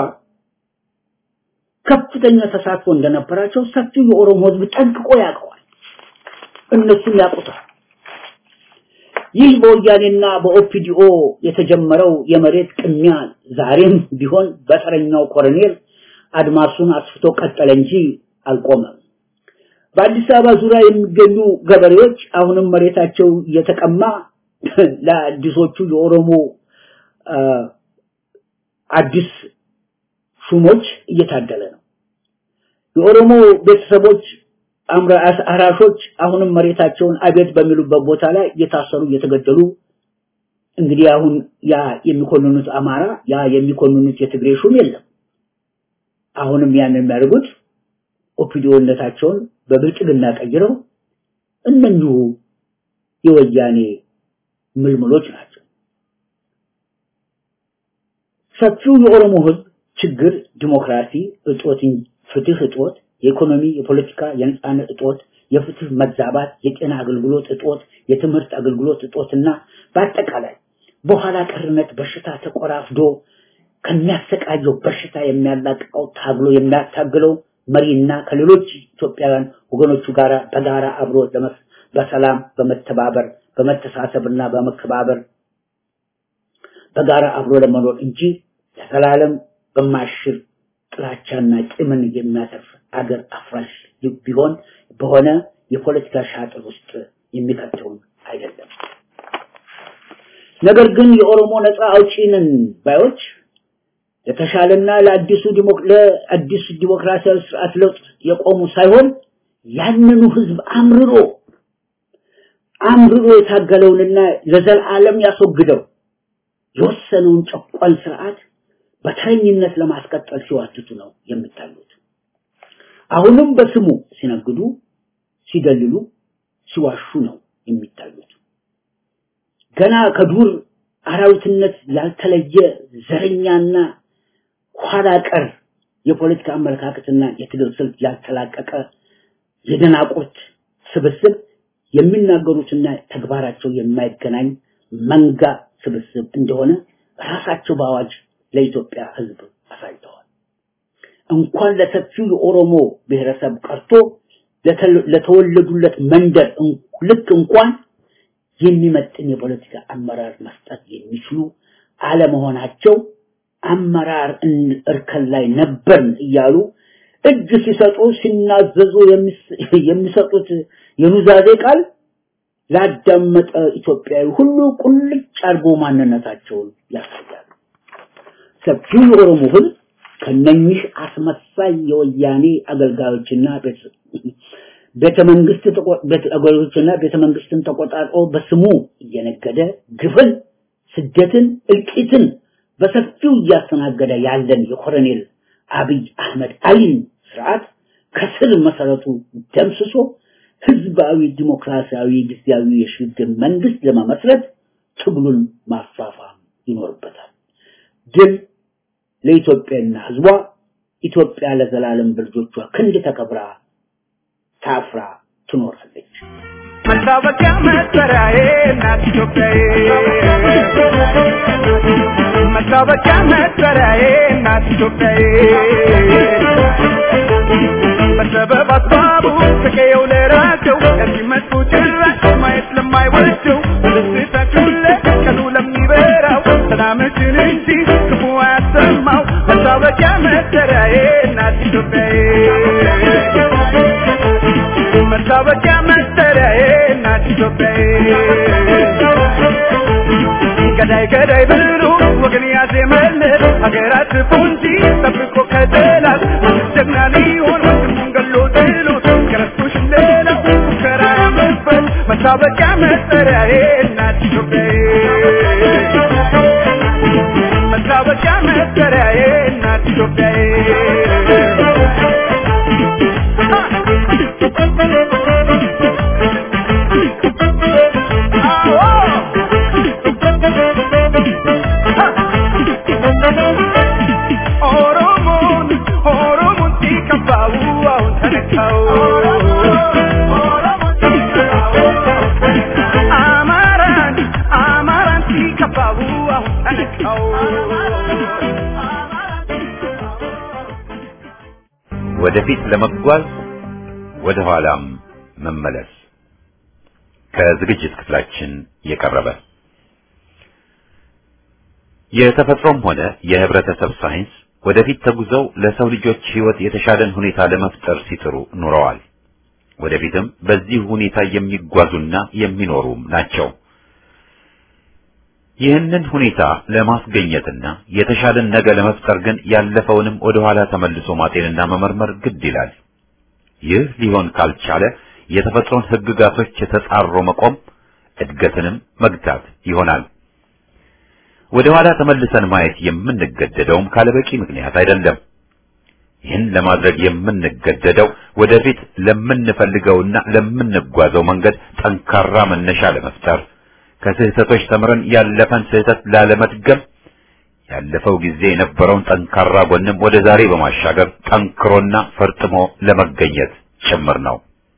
[SPEAKER 3] ከፍተኛ ተሳትፎ እንደነበራቸው ሰፊው የኦሮሞ ህዝብ ጠንቅቆ ያውቀዋል። እነሱም ያውቁታል። ይህ በወያኔና በኦፒዲኦ የተጀመረው የመሬት ቅሚያ ዛሬም ቢሆን በተረኛው ኮሎኔል አድማሱን አስፍቶ ቀጠለ እንጂ አልቆመም። በአዲስ አበባ ዙሪያ የሚገኙ ገበሬዎች አሁንም መሬታቸው እየተቀማ ለአዲሶቹ የኦሮሞ አዲስ ሹሞች እየታደለ ነው። የኦሮሞ ቤተሰቦች አራሾች አሁንም መሬታቸውን አቤት በሚሉበት ቦታ ላይ እየታሰሩ እየተገደሉ እንግዲህ አሁን ያ የሚኮንኑት አማራ ያ የሚኮንኑት የትግሬ ሹም የለም። አሁንም ያን የሚያደርጉት ኦፒዲዮነታቸውን በብልጽግና ቀይረው እነኚሁ የወያኔ ምልምሎች ናቸው። ሰፊው የኦሮሞ ህዝብ ችግር ዲሞክራሲ እጦት፣ ፍትህ እጦት፣ የኢኮኖሚ፣ የፖለቲካ፣ የነጻነት እጦት፣ የፍትህ መዛባት፣ የጤና አገልግሎት እጦት፣ የትምህርት አገልግሎት እጦትና በአጠቃላይ በኋላ ቀርነት በሽታ ተቆራፍዶ ከሚያሰቃየው በሽታ የሚያላቅቀው ታግሎ የሚያታግለው መሪና ከሌሎች ኢትዮጵያውያን ወገኖቹ ጋር በጋራ አብሮ በሰላም በመተባበር በመተሳሰብና በመከባበር በጋራ አብሮ ለመኖር እንጂ ለዘላለም በማሽር ጥላቻና ቂምን የሚያተርፍ አገር አፍራሽ ቢሆን በሆነ የፖለቲካ ሻጥር ውስጥ የሚከተውን አይደለም። ነገር ግን የኦሮሞ ነፃ አውጪንን ባዮች ለተሻለና ለአዲሱ ለአዲሱ ዲሞክራሲያዊ ስርዓት ለውጥ የቆሙ ሳይሆን ያንኑ ህዝብ አምርሮ አምርሮ የታገለውንና ለዘላለም ያስወግደው የወሰነውን ጨቋኝ ስርዓት በተረኝነት ለማስቀጠል ሲዋትቱ ነው የሚታዩት። አሁንም በስሙ ሲነግዱ፣ ሲደልሉ፣ ሲዋሹ ነው የሚታዩት። ገና ከዱር አራዊትነት ያልተለየ ዘረኛና ኋላ ቀር የፖለቲካ አመለካከትና የትግል ስልት ያልተላቀቀ የደናቁርት ስብስብ የሚናገሩትና ተግባራቸው የማይገናኝ መንጋ ስብስብ እንደሆነ ራሳቸው በአዋጅ ለኢትዮጵያ ህዝብ አሳይተዋል። እንኳን ለሰፊው የኦሮሞ ብሔረሰብ ቀርቶ ለተወለዱለት መንደር ልክ እንኳን የሚመጥን የፖለቲካ አመራር መስጠት የሚችሉ አለመሆናቸው አመራር እርከን ላይ ነበርን እያሉ እጅ ሲሰጡ ሲናዘዙ የሚሰጡት የኑዛዜ ቃል ላዳመጠ ኢትዮጵያዊ ሁሉ ቁልጭ አድርጎ ማንነታቸውን ያሳያሉ። ሰፊው የኦሮሞ ህዝብ ከነኚህ አስመሳይ የወያኔ አገልጋዮችና ቤተ መንግስት አገልጋዮችና ቤተ መንግስትን ተቆጣጥሮ በስሙ እየነገደ ግፍን፣ ስደትን፣ እልቂትን በሰፊው እያስተናገደ ያለን የኮሎኔል አብይ አህመድ አሊን ስርዓት ከስር መሰረቱ ደምስሶ ህዝባዊ ዲሞክራሲያዊ ጊዜያዊ የሽግግር መንግስት ለመመስረት ትግሉን ማፋፋም ይኖርበታል። ድል ለኢትዮጵያና ህዝቧ። ኢትዮጵያ ለዘላለም በልጆቿ ክንድ ተከብራ ታፍራ ትኖራለች።
[SPEAKER 6] መታወቂያ መጠሪያዬ እናት ኢትዮጵያዬ መታወቂያ መጠሪያዬ እናት ኢትዮጵያዬ በሰበብ አስባቡ ከቀየው ለራቸው ለሚመጡ ጭራሽ ማየት ለማይወደው በደስታችሁ ቀኑ ለሚበራው ሰላምችን እንጂ ክፉ አያሰማው መታወቂያ መጠሪያዬ እናት ኢትዮጵያዬ መታወቂያ መጠሪያዬ እናት ኢትዮጵያዬ ገዳይ ገዳይ ብሎ ወገን ያዜመለት ሀገራት ፉንጂ ጠብቆ ከጠላት ጀግና ሊሆን ወንድሙን ገሎ ጥሎት ከረስቶሽ ሌላው ሙከራ ያመበት መታወቂያ መጠሪያዬ እናት ኢትዮጵያዬ መታወቂያ መጠሪያዬ እናት ኢትዮጵያዬ ኦሮሞን ኦሮሞን ሲከፋው አሁን ተነካው አማራን አማራን ሲከፋው አሁን ተነካው
[SPEAKER 1] ወደፊት ለመጓዝ ወደ ኋላም መመለስ ከዝግጅት ክፍላችን የቀረበ የተፈጥሮም ሆነ የህብረተሰብ ሳይንስ ወደፊት ተጉዘው ለሰው ልጆች ህይወት የተሻለን ሁኔታ ለመፍጠር ሲጥሩ ኑረዋል። ወደፊትም በዚህ ሁኔታ የሚጓዙና የሚኖሩም ናቸው። ይህንን ሁኔታ ለማስገኘትና የተሻለን ነገ ለመፍጠር ግን ያለፈውንም ወደ ኋላ ተመልሶ ማጤንና መመርመር ግድ ይላል። ይህ ሊሆን ካልቻለ የተፈጥሮን ሕግጋቶች የተጻሮ መቆም እድገትንም መግታት ይሆናል። ወደ ኋላ ተመልሰን ማየት የምንገደደውም ካለበቂ ምክንያት አይደለም። ይህን ለማድረግ የምንገደደው ወደፊት ለምንፈልገውና ለምንጓዘው መንገድ ጠንካራ መነሻ ለመፍጠር ከስህተቶች ተምረን ያለፈን ስህተት ላለመድገም ያለፈው ጊዜ የነበረውን ጠንካራ ጎንም ወደ ዛሬ በማሻገር ጠንክሮና ፈርጥሞ ለመገኘት ጭምር ነው።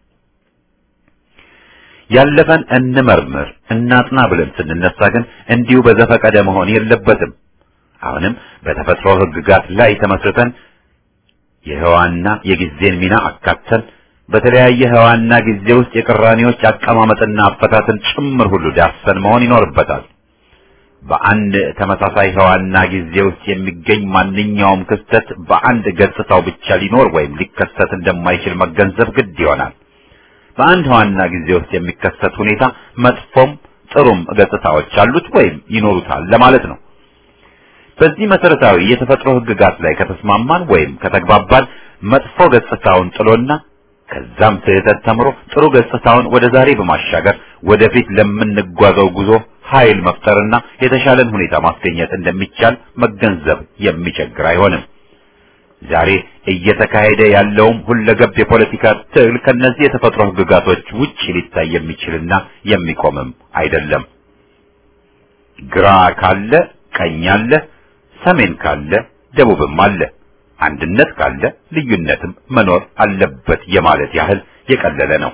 [SPEAKER 1] ያለፈን እንመርምር እናጥና ብለን ስንነሳ ግን እንዲሁ በዘፈቀደ መሆን የለበትም። አሁንም በተፈጥሮ ሕግጋት ላይ ተመስርተን የህዋና የጊዜን ሚና አካተን በተለያየ ህዋና ጊዜ ውስጥ የቅራኔዎች አቀማመጥና አፈታትን ጭምር ሁሉ ዳሰን መሆን ይኖርበታል። በአንድ ተመሳሳይ ህዋና ጊዜ ውስጥ የሚገኝ ማንኛውም ክስተት በአንድ ገጽታው ብቻ ሊኖር ወይም ሊከሰት እንደማይችል መገንዘብ ግድ ይሆናል። በአንድ ህዋና ጊዜ ውስጥ የሚከሰት ሁኔታ መጥፎም ጥሩም ገጽታዎች አሉት ወይም ይኖሩታል ለማለት ነው። በዚህ መሰረታዊ የተፈጥሮ ህግጋት ላይ ከተስማማን ወይም ከተግባባን መጥፎ ገጽታውን ጥሎና ከዛም ስህተት ተምሮ ጥሩ ገጽታውን ወደ ዛሬ በማሻገር ወደፊት ለምንጓዘው ጉዞ ኃይል መፍጠርና የተሻለን ሁኔታ ማስገኘት እንደሚቻል መገንዘብ የሚቸግር አይሆንም። ዛሬ እየተካሄደ ያለውም ሁለገብ የፖለቲካ ትግል ከነዚህ የተፈጥሮ ህግጋቶች ውጭ ሊታይ የሚችልና የሚቆምም አይደለም። ግራ ካለ ቀኝ አለ፣ ሰሜን ካለ ደቡብም አለ፣ አንድነት ካለ ልዩነትም መኖር አለበት የማለት ያህል የቀለለ ነው።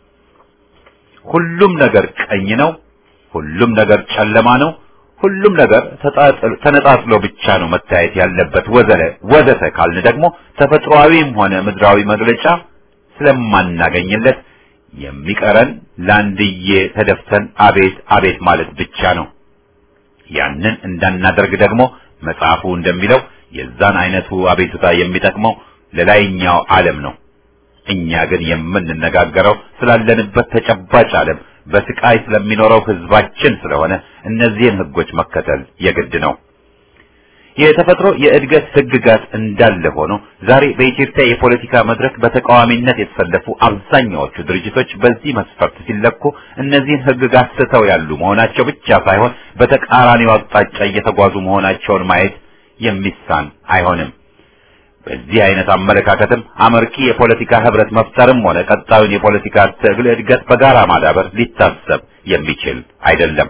[SPEAKER 1] ሁሉም ነገር ቀኝ ነው፣ ሁሉም ነገር ጨለማ ነው፣ ሁሉም ነገር ተነጣጥሎ ብቻ ነው መታየት ያለበት ወዘለ ወዘተ ካልን ደግሞ ተፈጥሯዊም ሆነ ምድራዊ መግለጫ ስለማናገኝለት የሚቀረን ለአንድዬ ተደፍተን አቤት አቤት ማለት ብቻ ነው። ያንን እንዳናደርግ ደግሞ መጽሐፉ እንደሚለው የዛን አይነቱ አቤቱታ የሚጠቅመው ለላይኛው ዓለም ነው። እኛ ግን የምንነጋገረው ስላለንበት ተጨባጭ ዓለም በስቃይ ስለሚኖረው ህዝባችን ስለሆነ እነዚህን ህጎች መከተል የግድ ነው። የተፈጥሮ የእድገት ህግጋት እንዳለ ሆኖ ዛሬ በኢትዮጵያ የፖለቲካ መድረክ በተቃዋሚነት የተሰለፉ አብዛኛዎቹ ድርጅቶች በዚህ መስፈርት ሲለኩ እነዚህን ህግጋት ስተው ያሉ መሆናቸው ብቻ ሳይሆን በተቃራኒው አቅጣጫ እየተጓዙ መሆናቸውን ማየት የሚሳን አይሆንም። በዚህ አይነት አመለካከትም አመርቂ የፖለቲካ ህብረት መፍጠርም ሆነ ቀጣዩን የፖለቲካ ትግል እድገት በጋራ ማዳበር ሊታሰብ የሚችል አይደለም።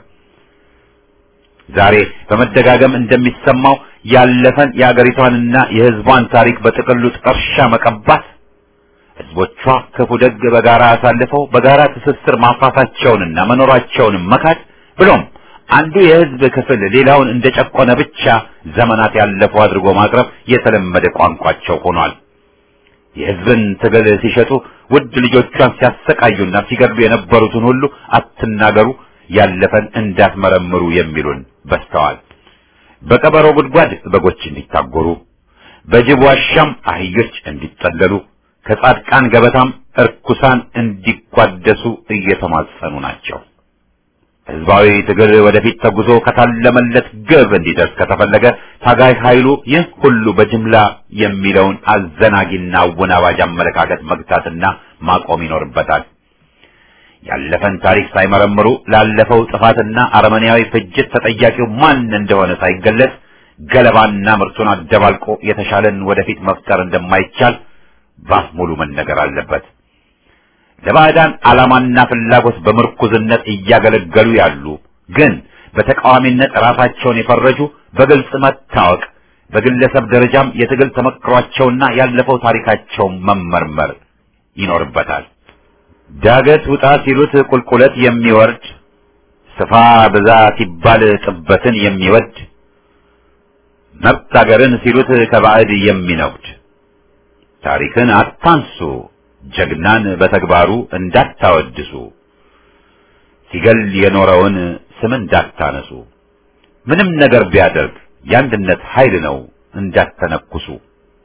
[SPEAKER 1] ዛሬ በመደጋገም እንደሚሰማው ያለፈን የአገሪቷንና የህዝቧን ታሪክ በጥቅሉ ጥርሻ መቀባት፣ ህዝቦቿ ክፉ ደግ በጋራ አሳልፈው በጋራ ትስስር ማፍራታቸውንና መኖራቸውንም መካድ ብሎም አንዱ የህዝብ ክፍል ሌላውን እንደጨቆነ ብቻ ዘመናት ያለፈው አድርጎ ማቅረብ የተለመደ ቋንቋቸው ሆኗል። የህዝብን ትግል ሲሸጡ ውድ ልጆቿን ሲያሰቃዩና ሲገድሉ የነበሩትን ሁሉ አትናገሩ፣ ያለፈን እንዳትመረምሩ የሚሉን በስተዋል። በቀበሮ ጉድጓድ በጎች እንዲታጎሩ፣ በጅብ ዋሻም አህዮች እንዲጠለሉ፣ ከጻድቃን ገበታም እርኩሳን እንዲቋደሱ እየተማጸኑ ናቸው። ህዝባዊ ትግል ወደፊት ተጉዞ ከታለመለት ግብ እንዲደርስ ከተፈለገ ታጋይ ኃይሉ ይህ ሁሉ በጅምላ የሚለውን አዘናጊና አወናባጅ አመለካከት መግታትና ማቆም ይኖርበታል። ያለፈን ታሪክ ሳይመረምሩ ላለፈው ጥፋትና አረመኔያዊ ፍጅት ተጠያቂው ማን እንደሆነ ሳይገለጽ ገለባና ምርቱን አደባልቆ የተሻለን ወደፊት መፍጠር እንደማይቻል ባፍ ሙሉ መነገር አለበት። ለባዕዳን ዓላማና ፍላጎት በምርኩዝነት እያገለገሉ ያሉ ግን በተቃዋሚነት ራሳቸውን የፈረጁ በግልጽ መታወቅ፣ በግለሰብ ደረጃም የትግል ተመክሯቸውና ያለፈው ታሪካቸው መመርመር ይኖርበታል። ዳገት ውጣ ሲሉት ቁልቁለት የሚወርድ ስፋ ብዛ ሲባል ጥበትን የሚወድ መብት አገርን ሲሉት ከባዕድ የሚነጉድ ታሪክን አታንሱ ጀግናን በተግባሩ እንዳታወድሱ ሲገል የኖረውን ስም እንዳታነሱ ምንም ነገር ቢያደርግ የአንድነት ኃይል ነው እንዳተነኩሱ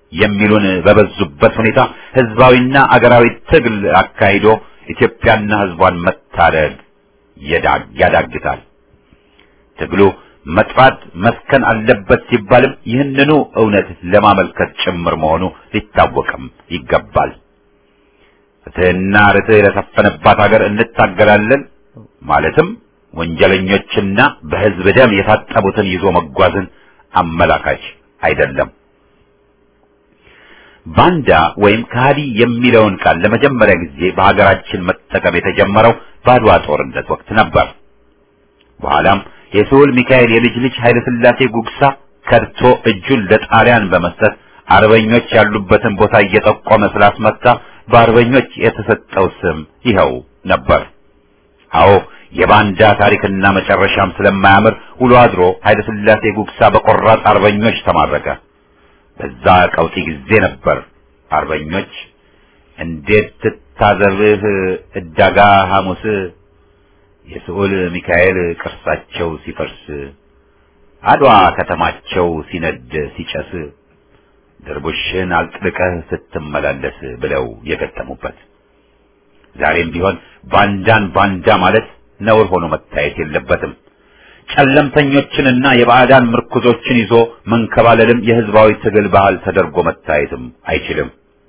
[SPEAKER 1] የሚሉን በበዙበት ሁኔታ ህዝባዊና አገራዊ ትግል አካሂዶ ኢትዮጵያና ህዝቧን መታደግ ያዳግታል። ትግሉ መጥፋት መስከን አለበት ሲባልም ይህንኑ እውነት ለማመልከት ጭምር መሆኑ ሊታወቅም ይገባል። ፍትህና ርትዕ ለሰፈነባት ሀገር እንታገላለን ማለትም ወንጀለኞችና በህዝብ ደም የታጠቡትን ይዞ መጓዝን አመላካች አይደለም። ባንዳ ወይም ከሃዲ የሚለውን ቃል ለመጀመሪያ ጊዜ በሀገራችን መጠቀም የተጀመረው በአድዋ ጦርነት ወቅት ነበር። በኋላም የስሁል ሚካኤል የልጅ ልጅ ኃይለ ሥላሴ ጉግሳ ከድቶ እጁን ለጣሊያን በመስጠት አርበኞች ያሉበትን ቦታ እየጠቆመ ስላስመታ በአርበኞች የተሰጠው ስም ይኸው ነበር። አዎ የባንዳ ታሪክና መጨረሻም ስለማያምር ውሎ አድሮ ኃይለ ሥላሴ ጉግሳ በቆራጥ አርበኞች ተማረከ። በዛ ቀውጢ ጊዜ ነበር አርበኞች እንዴት ትታዘብህ እዳጋ ሐሙስ የስዑል ሚካኤል ቅርሳቸው ሲፈርስ አድዋ ከተማቸው ሲነድ ሲጨስ ድርቡሽን አልጥልቀህ ስትመላለስ ብለው የገጠሙበት። ዛሬም ቢሆን ባንዳን ባንዳ ማለት ነውር ሆኖ መታየት የለበትም። ጨለምተኞችንና የባዕዳን ምርኩዞችን ይዞ መንከባለልም የህዝባዊ ትግል ባህል ተደርጎ መታየትም አይችልም።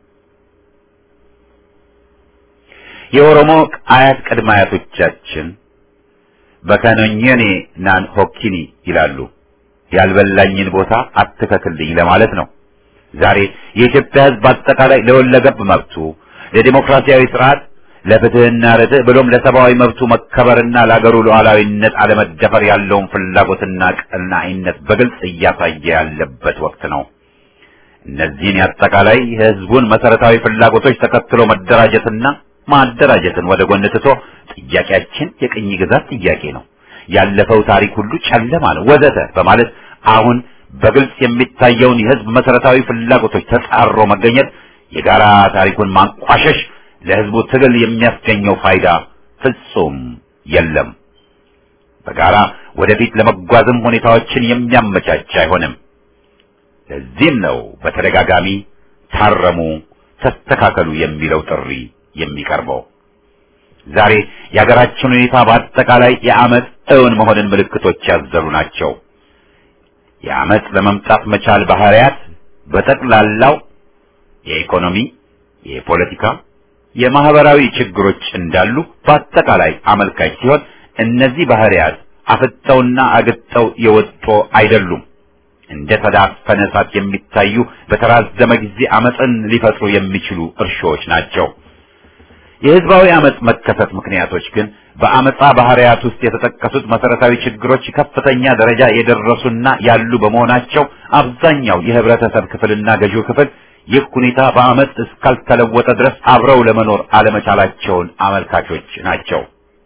[SPEAKER 1] የኦሮሞ አያት ቅድመ አያቶቻችን በከኖኘኔ ናን ሆኪኒ ይላሉ። ያልበላኝን ቦታ አትከክልኝ ለማለት ነው። ዛሬ የኢትዮጵያ ህዝብ አጠቃላይ ለወለገብ መብቱ፣ ለዲሞክራሲያዊ ስርዓት፣ ለፍትህና ርትዕ ብሎም ለሰብአዊ መብቱ መከበርና ለአገሩ ሉዓላዊነት አለመደፈር ያለውን ፍላጎትና ቀናኢነት በግልጽ እያሳየ ያለበት ወቅት ነው። እነዚህን የአጠቃላይ የህዝቡን መሰረታዊ ፍላጎቶች ተከትሎ መደራጀትና ማደራጀትን ወደ ጎን ትቶ ጥያቄያችን የቅኝ ግዛት ጥያቄ ነው፣ ያለፈው ታሪክ ሁሉ ጨለማ ነው ወዘተ በማለት አሁን በግልጽ የሚታየውን የህዝብ መሰረታዊ ፍላጎቶች ተጻሮ መገኘት የጋራ ታሪኩን ማንቋሸሽ ለህዝቡ ትግል የሚያስገኘው ፋይዳ ፍጹም የለም። በጋራ ወደፊት ለመጓዝም ሁኔታዎችን የሚያመቻች አይሆንም። ለዚህም ነው በተደጋጋሚ ታረሙ፣ ተስተካከሉ የሚለው ጥሪ የሚቀርበው። ዛሬ የሀገራችን ሁኔታ በአጠቃላይ የአመፅ እውን መሆንን ምልክቶች ያዘሉ ናቸው። የአመፅ ለመምጣት መቻል ባህሪያት በጠቅላላው የኢኮኖሚ፣ የፖለቲካ፣ የማህበራዊ ችግሮች እንዳሉ በአጠቃላይ አመልካች ሲሆን እነዚህ ባህሪያት አፍጠውና አግጠው የወጡ አይደሉም። እንደ ተዳፈነ እሳት የሚታዩ በተራዘመ ጊዜ አመፅን ሊፈጥሩ የሚችሉ እርሾዎች ናቸው። የህዝባዊ አመፅ መከሰት ምክንያቶች ግን በአመፃ ባህሪያት ውስጥ የተጠቀሱት መሰረታዊ ችግሮች ከፍተኛ ደረጃ የደረሱና ያሉ በመሆናቸው አብዛኛው የህብረተሰብ ክፍልና ገዢው ክፍል ይህ ሁኔታ በአመፅ እስካልተለወጠ ድረስ አብረው ለመኖር አለመቻላቸውን አመልካቾች ናቸው።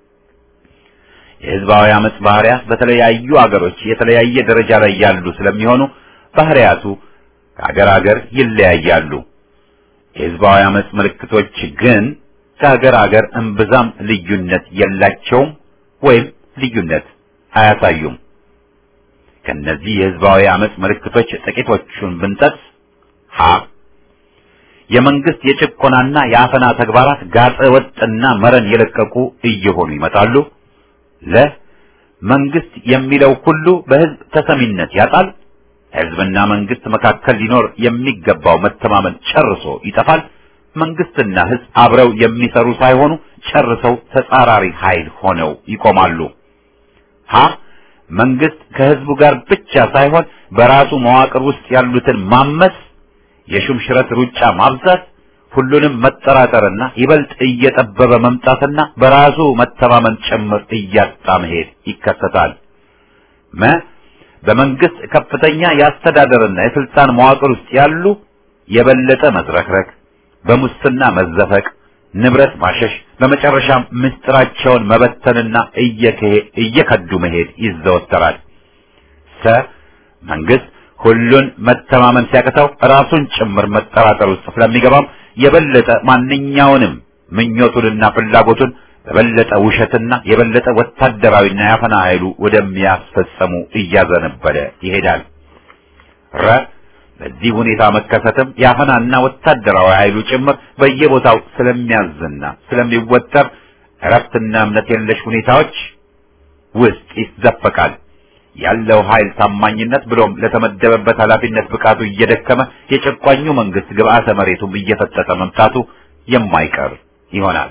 [SPEAKER 1] የህዝባዊ አመፅ ባህሪያት በተለያዩ አገሮች የተለያየ ደረጃ ላይ ያሉ ስለሚሆኑ ባህሪያቱ ከአገር አገር ይለያያሉ። የህዝባዊ አመፅ ምልክቶች ግን ከሀገር ሀገር እምብዛም ልዩነት የላቸውም ወይም ልዩነት አያሳዩም። ከነዚህ የህዝባዊ አመፅ ምልክቶች ጥቂቶቹን ብንጠቅስ ሀ የመንግስት የጭቆናና የአፈና ተግባራት ጋጠ ወጥና መረን የለቀቁ እየሆኑ ይመጣሉ። ለ መንግስት የሚለው ሁሉ በህዝብ ተሰሚነት ያጣል። ህዝብና መንግስት መካከል ሊኖር የሚገባው መተማመን ጨርሶ ይጠፋል። መንግስትና ህዝብ አብረው የሚሰሩ ሳይሆኑ ጨርሰው ተጻራሪ ኃይል ሆነው ይቆማሉ። ሀ መንግስት ከህዝቡ ጋር ብቻ ሳይሆን በራሱ መዋቅር ውስጥ ያሉትን ማመስ፣ የሹምሽረት ሩጫ ማብዛት፣ ሁሉንም መጠራጠርና ይበልጥ እየጠበበ መምጣትና በራሱ መተማመን ጭምር እያጣ መሄድ ይከሰታል። መ በመንግስት ከፍተኛ የአስተዳደርና የስልጣን መዋቅር ውስጥ ያሉ የበለጠ መዝረክረክ በሙስና መዘፈቅ፣ ንብረት ማሸሽ፣ በመጨረሻም ምስጢራቸውን መበተንና እየከዱ መሄድ ይዘወተራል። ሰ መንግስት ሁሉን መተማመን ሲያቅተው ራሱን ጭምር መጠራጠር ውስጥ ስለሚገባም የበለጠ ማንኛውንም ምኞቱንና ፍላጎቱን በበለጠ ውሸትና የበለጠ ወታደራዊና ያፈና ኃይሉ ወደሚያስፈጸሙ እያዘነበለ ይሄዳል። ረ በዚህ ሁኔታ መከሰትም የአፈናና ወታደራዊ ኃይሉ ጭምር በየቦታው ስለሚያዝና ስለሚወጠር እረፍትና እምነት የለሽ ሁኔታዎች ውስጥ ይዘፈቃል። ያለው ኃይል ታማኝነት ብሎም ለተመደበበት ኃላፊነት ብቃቱ እየደከመ የጨቋኙ መንግስት ግብአተ መሬቱም እየፈጠጠ መምጣቱ የማይቀር ይሆናል።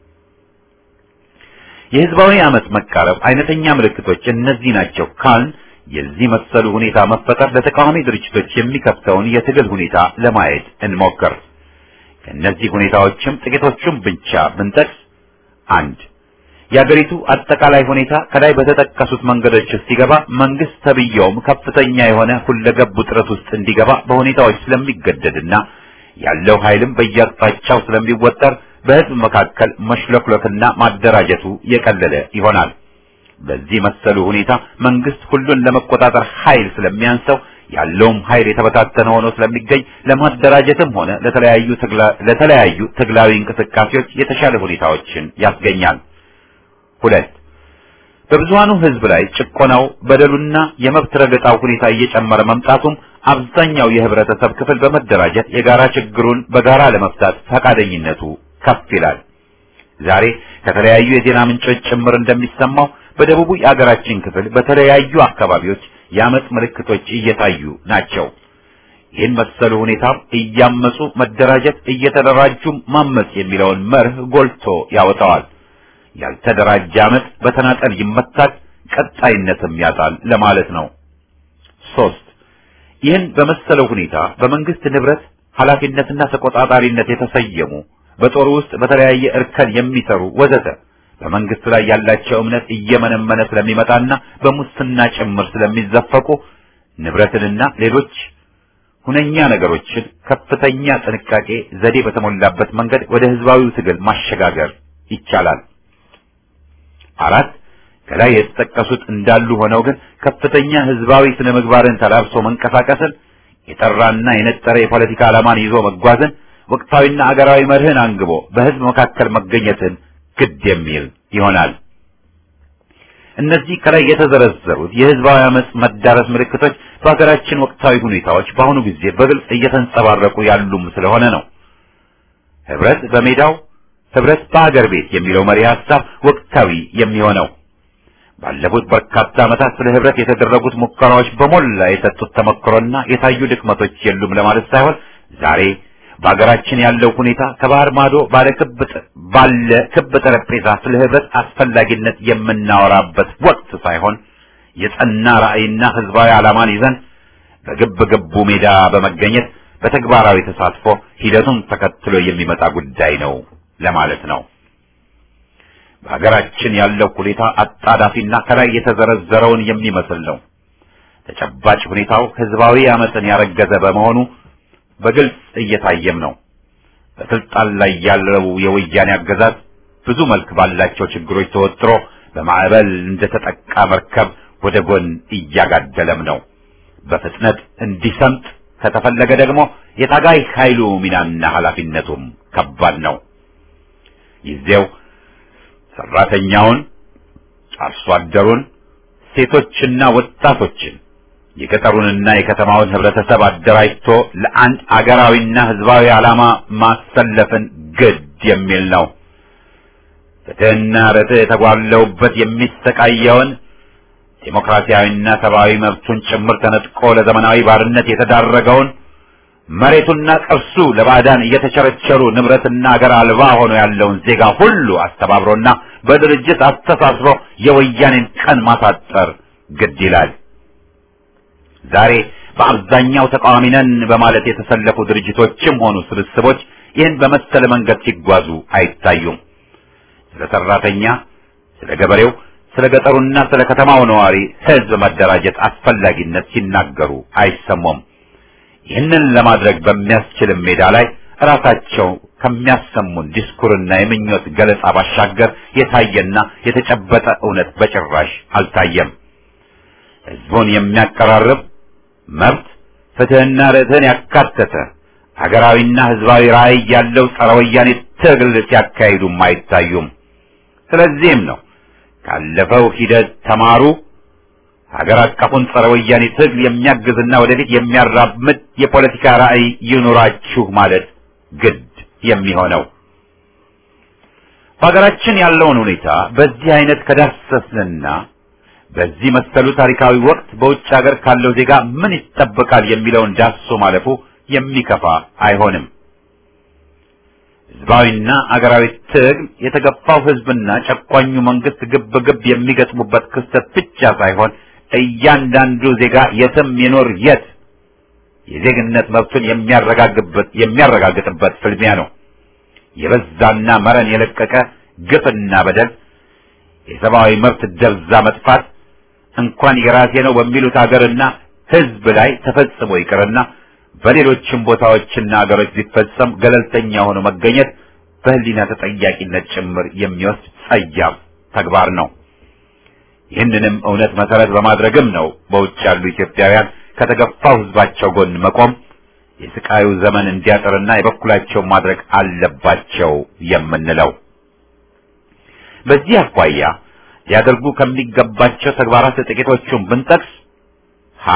[SPEAKER 1] የህዝባዊ አመት መቃረብ አይነተኛ ምልክቶች እነዚህ ናቸው ካልን የዚህ መሰሉ ሁኔታ መፈጠር ለተቃዋሚ ድርጅቶች የሚከፍተውን የትግል ሁኔታ ለማየት እንሞክር። ከእነዚህ ሁኔታዎችም ጥቂቶቹን ብቻ ብንጠቅስ አንድ የአገሪቱ አጠቃላይ ሁኔታ ከላይ በተጠቀሱት መንገዶች ውስጥ ሲገባ መንግስት ተብየውም ከፍተኛ የሆነ ሁለገብ ውጥረት ውስጥ እንዲገባ በሁኔታዎች ስለሚገደድና ያለው ኃይልም በየአቅጣጫው ስለሚወጠር በህዝብ መካከል መሽለክለክና ማደራጀቱ የቀለለ ይሆናል። በዚህ መሰሉ ሁኔታ መንግስት ሁሉን ለመቆጣጠር ኃይል ስለሚያንሰው ያለውም ኃይል የተበታተነ ሆኖ ስለሚገኝ ለማደራጀትም ሆነ ለተለያዩ ለተለያዩ ትግላዊ እንቅስቃሴዎች የተሻለ ሁኔታዎችን ያስገኛል። ሁለት በብዙሃኑ ህዝብ ላይ ጭቆናው፣ በደሉና የመብት ረገጣው ሁኔታ እየጨመረ መምጣቱም አብዛኛው የህብረተሰብ ክፍል በመደራጀት የጋራ ችግሩን በጋራ ለመፍታት ፈቃደኝነቱ ከፍ ይላል። ዛሬ ከተለያዩ የዜና ምንጮች ጭምር እንደሚሰማው በደቡቡ የአገራችን ክፍል በተለያዩ አካባቢዎች የአመፅ ምልክቶች እየታዩ ናቸው። ይህን መሰሉ ሁኔታ እያመፁ መደራጀት፣ እየተደራጁ ማመፅ የሚለውን መርህ ጎልቶ ያወጣዋል። ያልተደራጀ አመፅ በተናጠል ይመታል፣ ቀጣይነትም ያጣል ለማለት ነው። ሶስት ይህን በመሰለው ሁኔታ በመንግስት ንብረት ኃላፊነትና ተቆጣጣሪነት የተሰየሙ በጦሩ ውስጥ በተለያየ እርከን የሚሰሩ ወዘተ በመንግስት ላይ ያላቸው እምነት እየመነመነ ስለሚመጣና በሙስና ጭምር ስለሚዘፈቁ ንብረትንና ሌሎች ሁነኛ ነገሮችን ከፍተኛ ጥንቃቄ ዘዴ በተሞላበት መንገድ ወደ ህዝባዊው ትግል ማሸጋገር ይቻላል። አራት ከላይ የተጠቀሱት እንዳሉ ሆነው ግን ከፍተኛ ህዝባዊ ስነ ምግባርን ተላብሶ መንቀሳቀስን፣ የጠራና የነጠረ የፖለቲካ ዓላማን ይዞ መጓዝን፣ ወቅታዊና አገራዊ መርህን አንግቦ በህዝብ መካከል መገኘትን ግድ የሚል ይሆናል። እነዚህ ከላይ የተዘረዘሩት የህዝባዊ አመጽ መዳረስ ምልክቶች በሀገራችን ወቅታዊ ሁኔታዎች በአሁኑ ጊዜ በግልጽ እየተንጸባረቁ ያሉም ስለሆነ ነው። ህብረት በሜዳው ህብረት በአገር ቤት የሚለው መሪ ሐሳብ ወቅታዊ የሚሆነው ባለፉት በርካታ ዓመታት ስለ ህብረት የተደረጉት ሙከራዎች በሞላ የሰጡት ተመክሮና የታዩ ድክመቶች የሉም ለማለት ሳይሆን ዛሬ በሀገራችን ያለው ሁኔታ ከባህር ማዶ ባለ ክብ ባለ ክብ ጠረጴዛ ስለ ህብረት አስፈላጊነት የምናወራበት ወቅት ሳይሆን የጸና ራዕይና ህዝባዊ ዓላማን ይዘን በግብ ግቡ ሜዳ በመገኘት በተግባራዊ ተሳትፎ ሂደቱን ተከትሎ የሚመጣ ጉዳይ ነው ለማለት ነው። በሀገራችን ያለው ሁኔታ አጣዳፊና ከላይ የተዘረዘረውን የሚመስል ነው። ተጨባጭ ሁኔታው ህዝባዊ አመፅን ያረገዘ በመሆኑ በግልጽ እየታየም ነው። በስልጣን ላይ ያለው የወያኔ አገዛዝ ብዙ መልክ ባላቸው ችግሮች ተወጥሮ በማዕበል እንደተጠቃ መርከብ ወደ ጎን እያጋደለም ነው። በፍጥነት እንዲሰምጥ ከተፈለገ ደግሞ የታጋይ ኃይሉ ሚናና ኃላፊነቱም ከባድ ነው። ጊዜው ሰራተኛውን፣ አርሶ አደሩን፣ ሴቶችና ወጣቶችን የገጠሩንና የከተማውን ህብረተሰብ አደራጅቶ ለአንድ አገራዊና ህዝባዊ ዓላማ ማሰለፍን ግድ የሚል ነው። ፍትህና ርትዕ የተጓለውበት የሚሰቃየውን ዴሞክራሲያዊና ሰብአዊ መብቱን ጭምር ተነጥቆ ለዘመናዊ ባርነት የተዳረገውን መሬቱና ቅርሱ ለባዕዳን እየተቸረቸሩ ንብረትና አገር አልባ ሆኖ ያለውን ዜጋ ሁሉ አስተባብሮና በድርጅት አስተሳስሮ የወያኔን ቀን ማሳጠር ግድ ይላል። ዛሬ በአብዛኛው ተቃዋሚ ነን በማለት የተሰለፉ ድርጅቶችም ሆኑ ስብስቦች ይህን በመሰለ መንገድ ሲጓዙ አይታዩም። ስለ ሰራተኛ፣ ስለ ገበሬው፣ ስለ ገጠሩና ስለ ከተማው ነዋሪ ህዝብ መደራጀት አስፈላጊነት ሲናገሩ አይሰሙም። ይህንን ለማድረግ በሚያስችልም ሜዳ ላይ ራሳቸው ከሚያሰሙን ዲስኩርና የምኞት ገለጻ ባሻገር የታየና የተጨበጠ እውነት በጭራሽ አልታየም። ህዝቡን የሚያቀራርብ መብት፣ ፍትህና ርትዕን ያካተተ ሀገራዊና ህዝባዊ ራዕይ ያለው ጸረ ወያኔ ትግል ሲያካሂዱም አይታዩም። ስለዚህም ነው ካለፈው ሂደት ተማሩ፣ ሀገር አቀፉን ጸረ ወያኔ ትግል የሚያግዝና ወደፊት የሚያራምድ የፖለቲካ ራዕይ ይኑራችሁ ማለት ግድ የሚሆነው በሀገራችን ያለውን ሁኔታ በዚህ አይነት ከዳሰስንና በዚህ መሰሉ ታሪካዊ ወቅት በውጭ ሀገር ካለው ዜጋ ምን ይጠበቃል የሚለውን ዳሶ ማለፉ የሚከፋ አይሆንም። ህዝባዊና አገራዊ ትግል የተገፋው ህዝብና ጨቋኙ መንግስት ግብ ግብ የሚገጥሙበት ክስተት ብቻ ሳይሆን እያንዳንዱ ዜጋ የትም ይኖር የት የዜግነት መብቱን የሚያረጋግጥበት የሚያረጋግጥበት ፍልሚያ ነው። የበዛና መረን የለቀቀ ግፍና በደል፣ የሰብአዊ መብት ደብዛ መጥፋት እንኳን የራሴ ነው በሚሉት ሀገርና ህዝብ ላይ ተፈጽሞ ይቅርና በሌሎችም ቦታዎችና ሀገሮች ቢፈጸም ገለልተኛ ሆኖ መገኘት በህሊና ተጠያቂነት ጭምር የሚወስድ ጸያፍ ተግባር ነው። ይህንንም እውነት መሰረት በማድረግም ነው በውጭ ያሉ ኢትዮጵያውያን ከተገፋው ህዝባቸው ጎን መቆም የስቃዩ ዘመን እንዲያጥርና የበኩላቸው ማድረግ አለባቸው የምንለው። በዚህ አኳያ ሊያደርጉ ከሚገባቸው ተግባራት ጥቂቶቹን ብንጠቅስ ሀ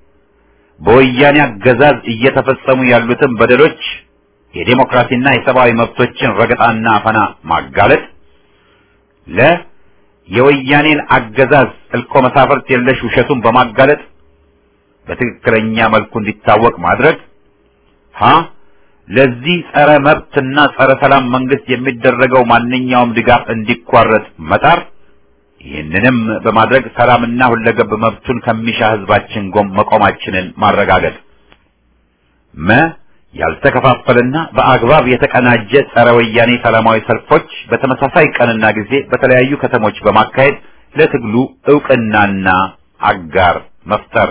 [SPEAKER 1] በወያኔ አገዛዝ እየተፈጸሙ ያሉትን በደሎች የዴሞክራሲና የሰብአዊ መብቶችን ረገጣና አፈና ማጋለጥ፣ ለ የወያኔን አገዛዝ እልኮ መሳፍርት የለሽ ውሸቱን በማጋለጥ በትክክለኛ መልኩ እንዲታወቅ ማድረግ፣ ሀ ለዚህ ጸረ መብትና ጸረ ሰላም መንግስት የሚደረገው ማንኛውም ድጋፍ እንዲቋረጥ መጣር ይህንንም በማድረግ ሰላምና ሁለገብ መብቱን ከሚሻ ህዝባችን ጎን መቆማችንን ማረጋገጥ። መ ያልተከፋፈለና በአግባብ የተቀናጀ ጸረ ወያኔ ሰላማዊ ሰልፎች በተመሳሳይ ቀንና ጊዜ በተለያዩ ከተሞች በማካሄድ ለትግሉ እውቅናና አጋር መፍጠር።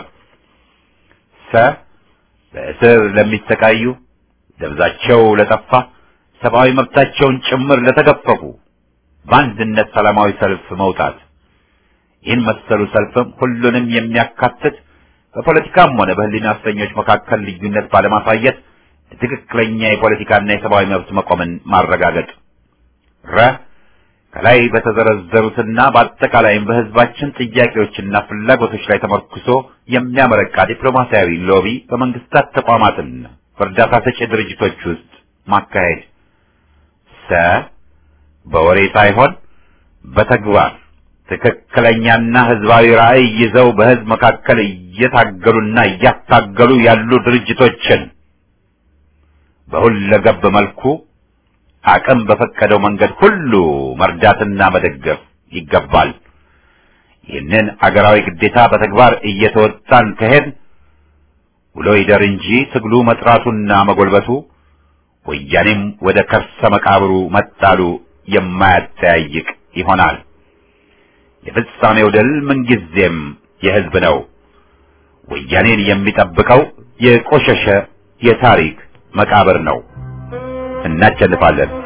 [SPEAKER 1] ሰ በእስር ለሚሰቃዩ ደብዛቸው ለጠፋ ሰብአዊ መብታቸውን ጭምር ለተገፈፉ በአንድነት ሰላማዊ ሰልፍ መውጣት። ይህን መሰሉ ሰልፍም ሁሉንም የሚያካትት በፖለቲካም ሆነ በህሊና እስረኞች መካከል ልዩነት ባለማሳየት ትክክለኛ የፖለቲካና የሰብአዊ መብት መቆምን ማረጋገጥ። ረ ከላይ በተዘረዘሩትና በአጠቃላይም በህዝባችን ጥያቄዎችና ፍላጎቶች ላይ ተመርኩሶ የሚያመረቃ ዲፕሎማሲያዊ ሎቢ በመንግስታት ተቋማትና በእርዳታ ሰጪ ድርጅቶች ውስጥ ማካሄድ። ሰ በወሬ ሳይሆን በተግባር ትክክለኛና ህዝባዊ ራዕይ ይዘው በህዝብ መካከል እየታገሉና እያታገሉ ያሉ ድርጅቶችን በሁለገብ መልኩ አቅም በፈቀደው መንገድ ሁሉ መርዳትና መደገፍ ይገባል። ይህንን አገራዊ ግዴታ በተግባር እየተወጣን ከሄድ ውሎ ይደር እንጂ ትግሉ መጥራቱና መጎልበቱ ወያኔም ወደ ከርሰ መቃብሩ መጣሉ የማያጠያይቅ ይሆናል። የፍጻሜው ድል ምንጊዜም የህዝብ ነው። ወያኔን የሚጠብቀው የቆሸሸ የታሪክ መቃብር ነው። እናቸልፋለን።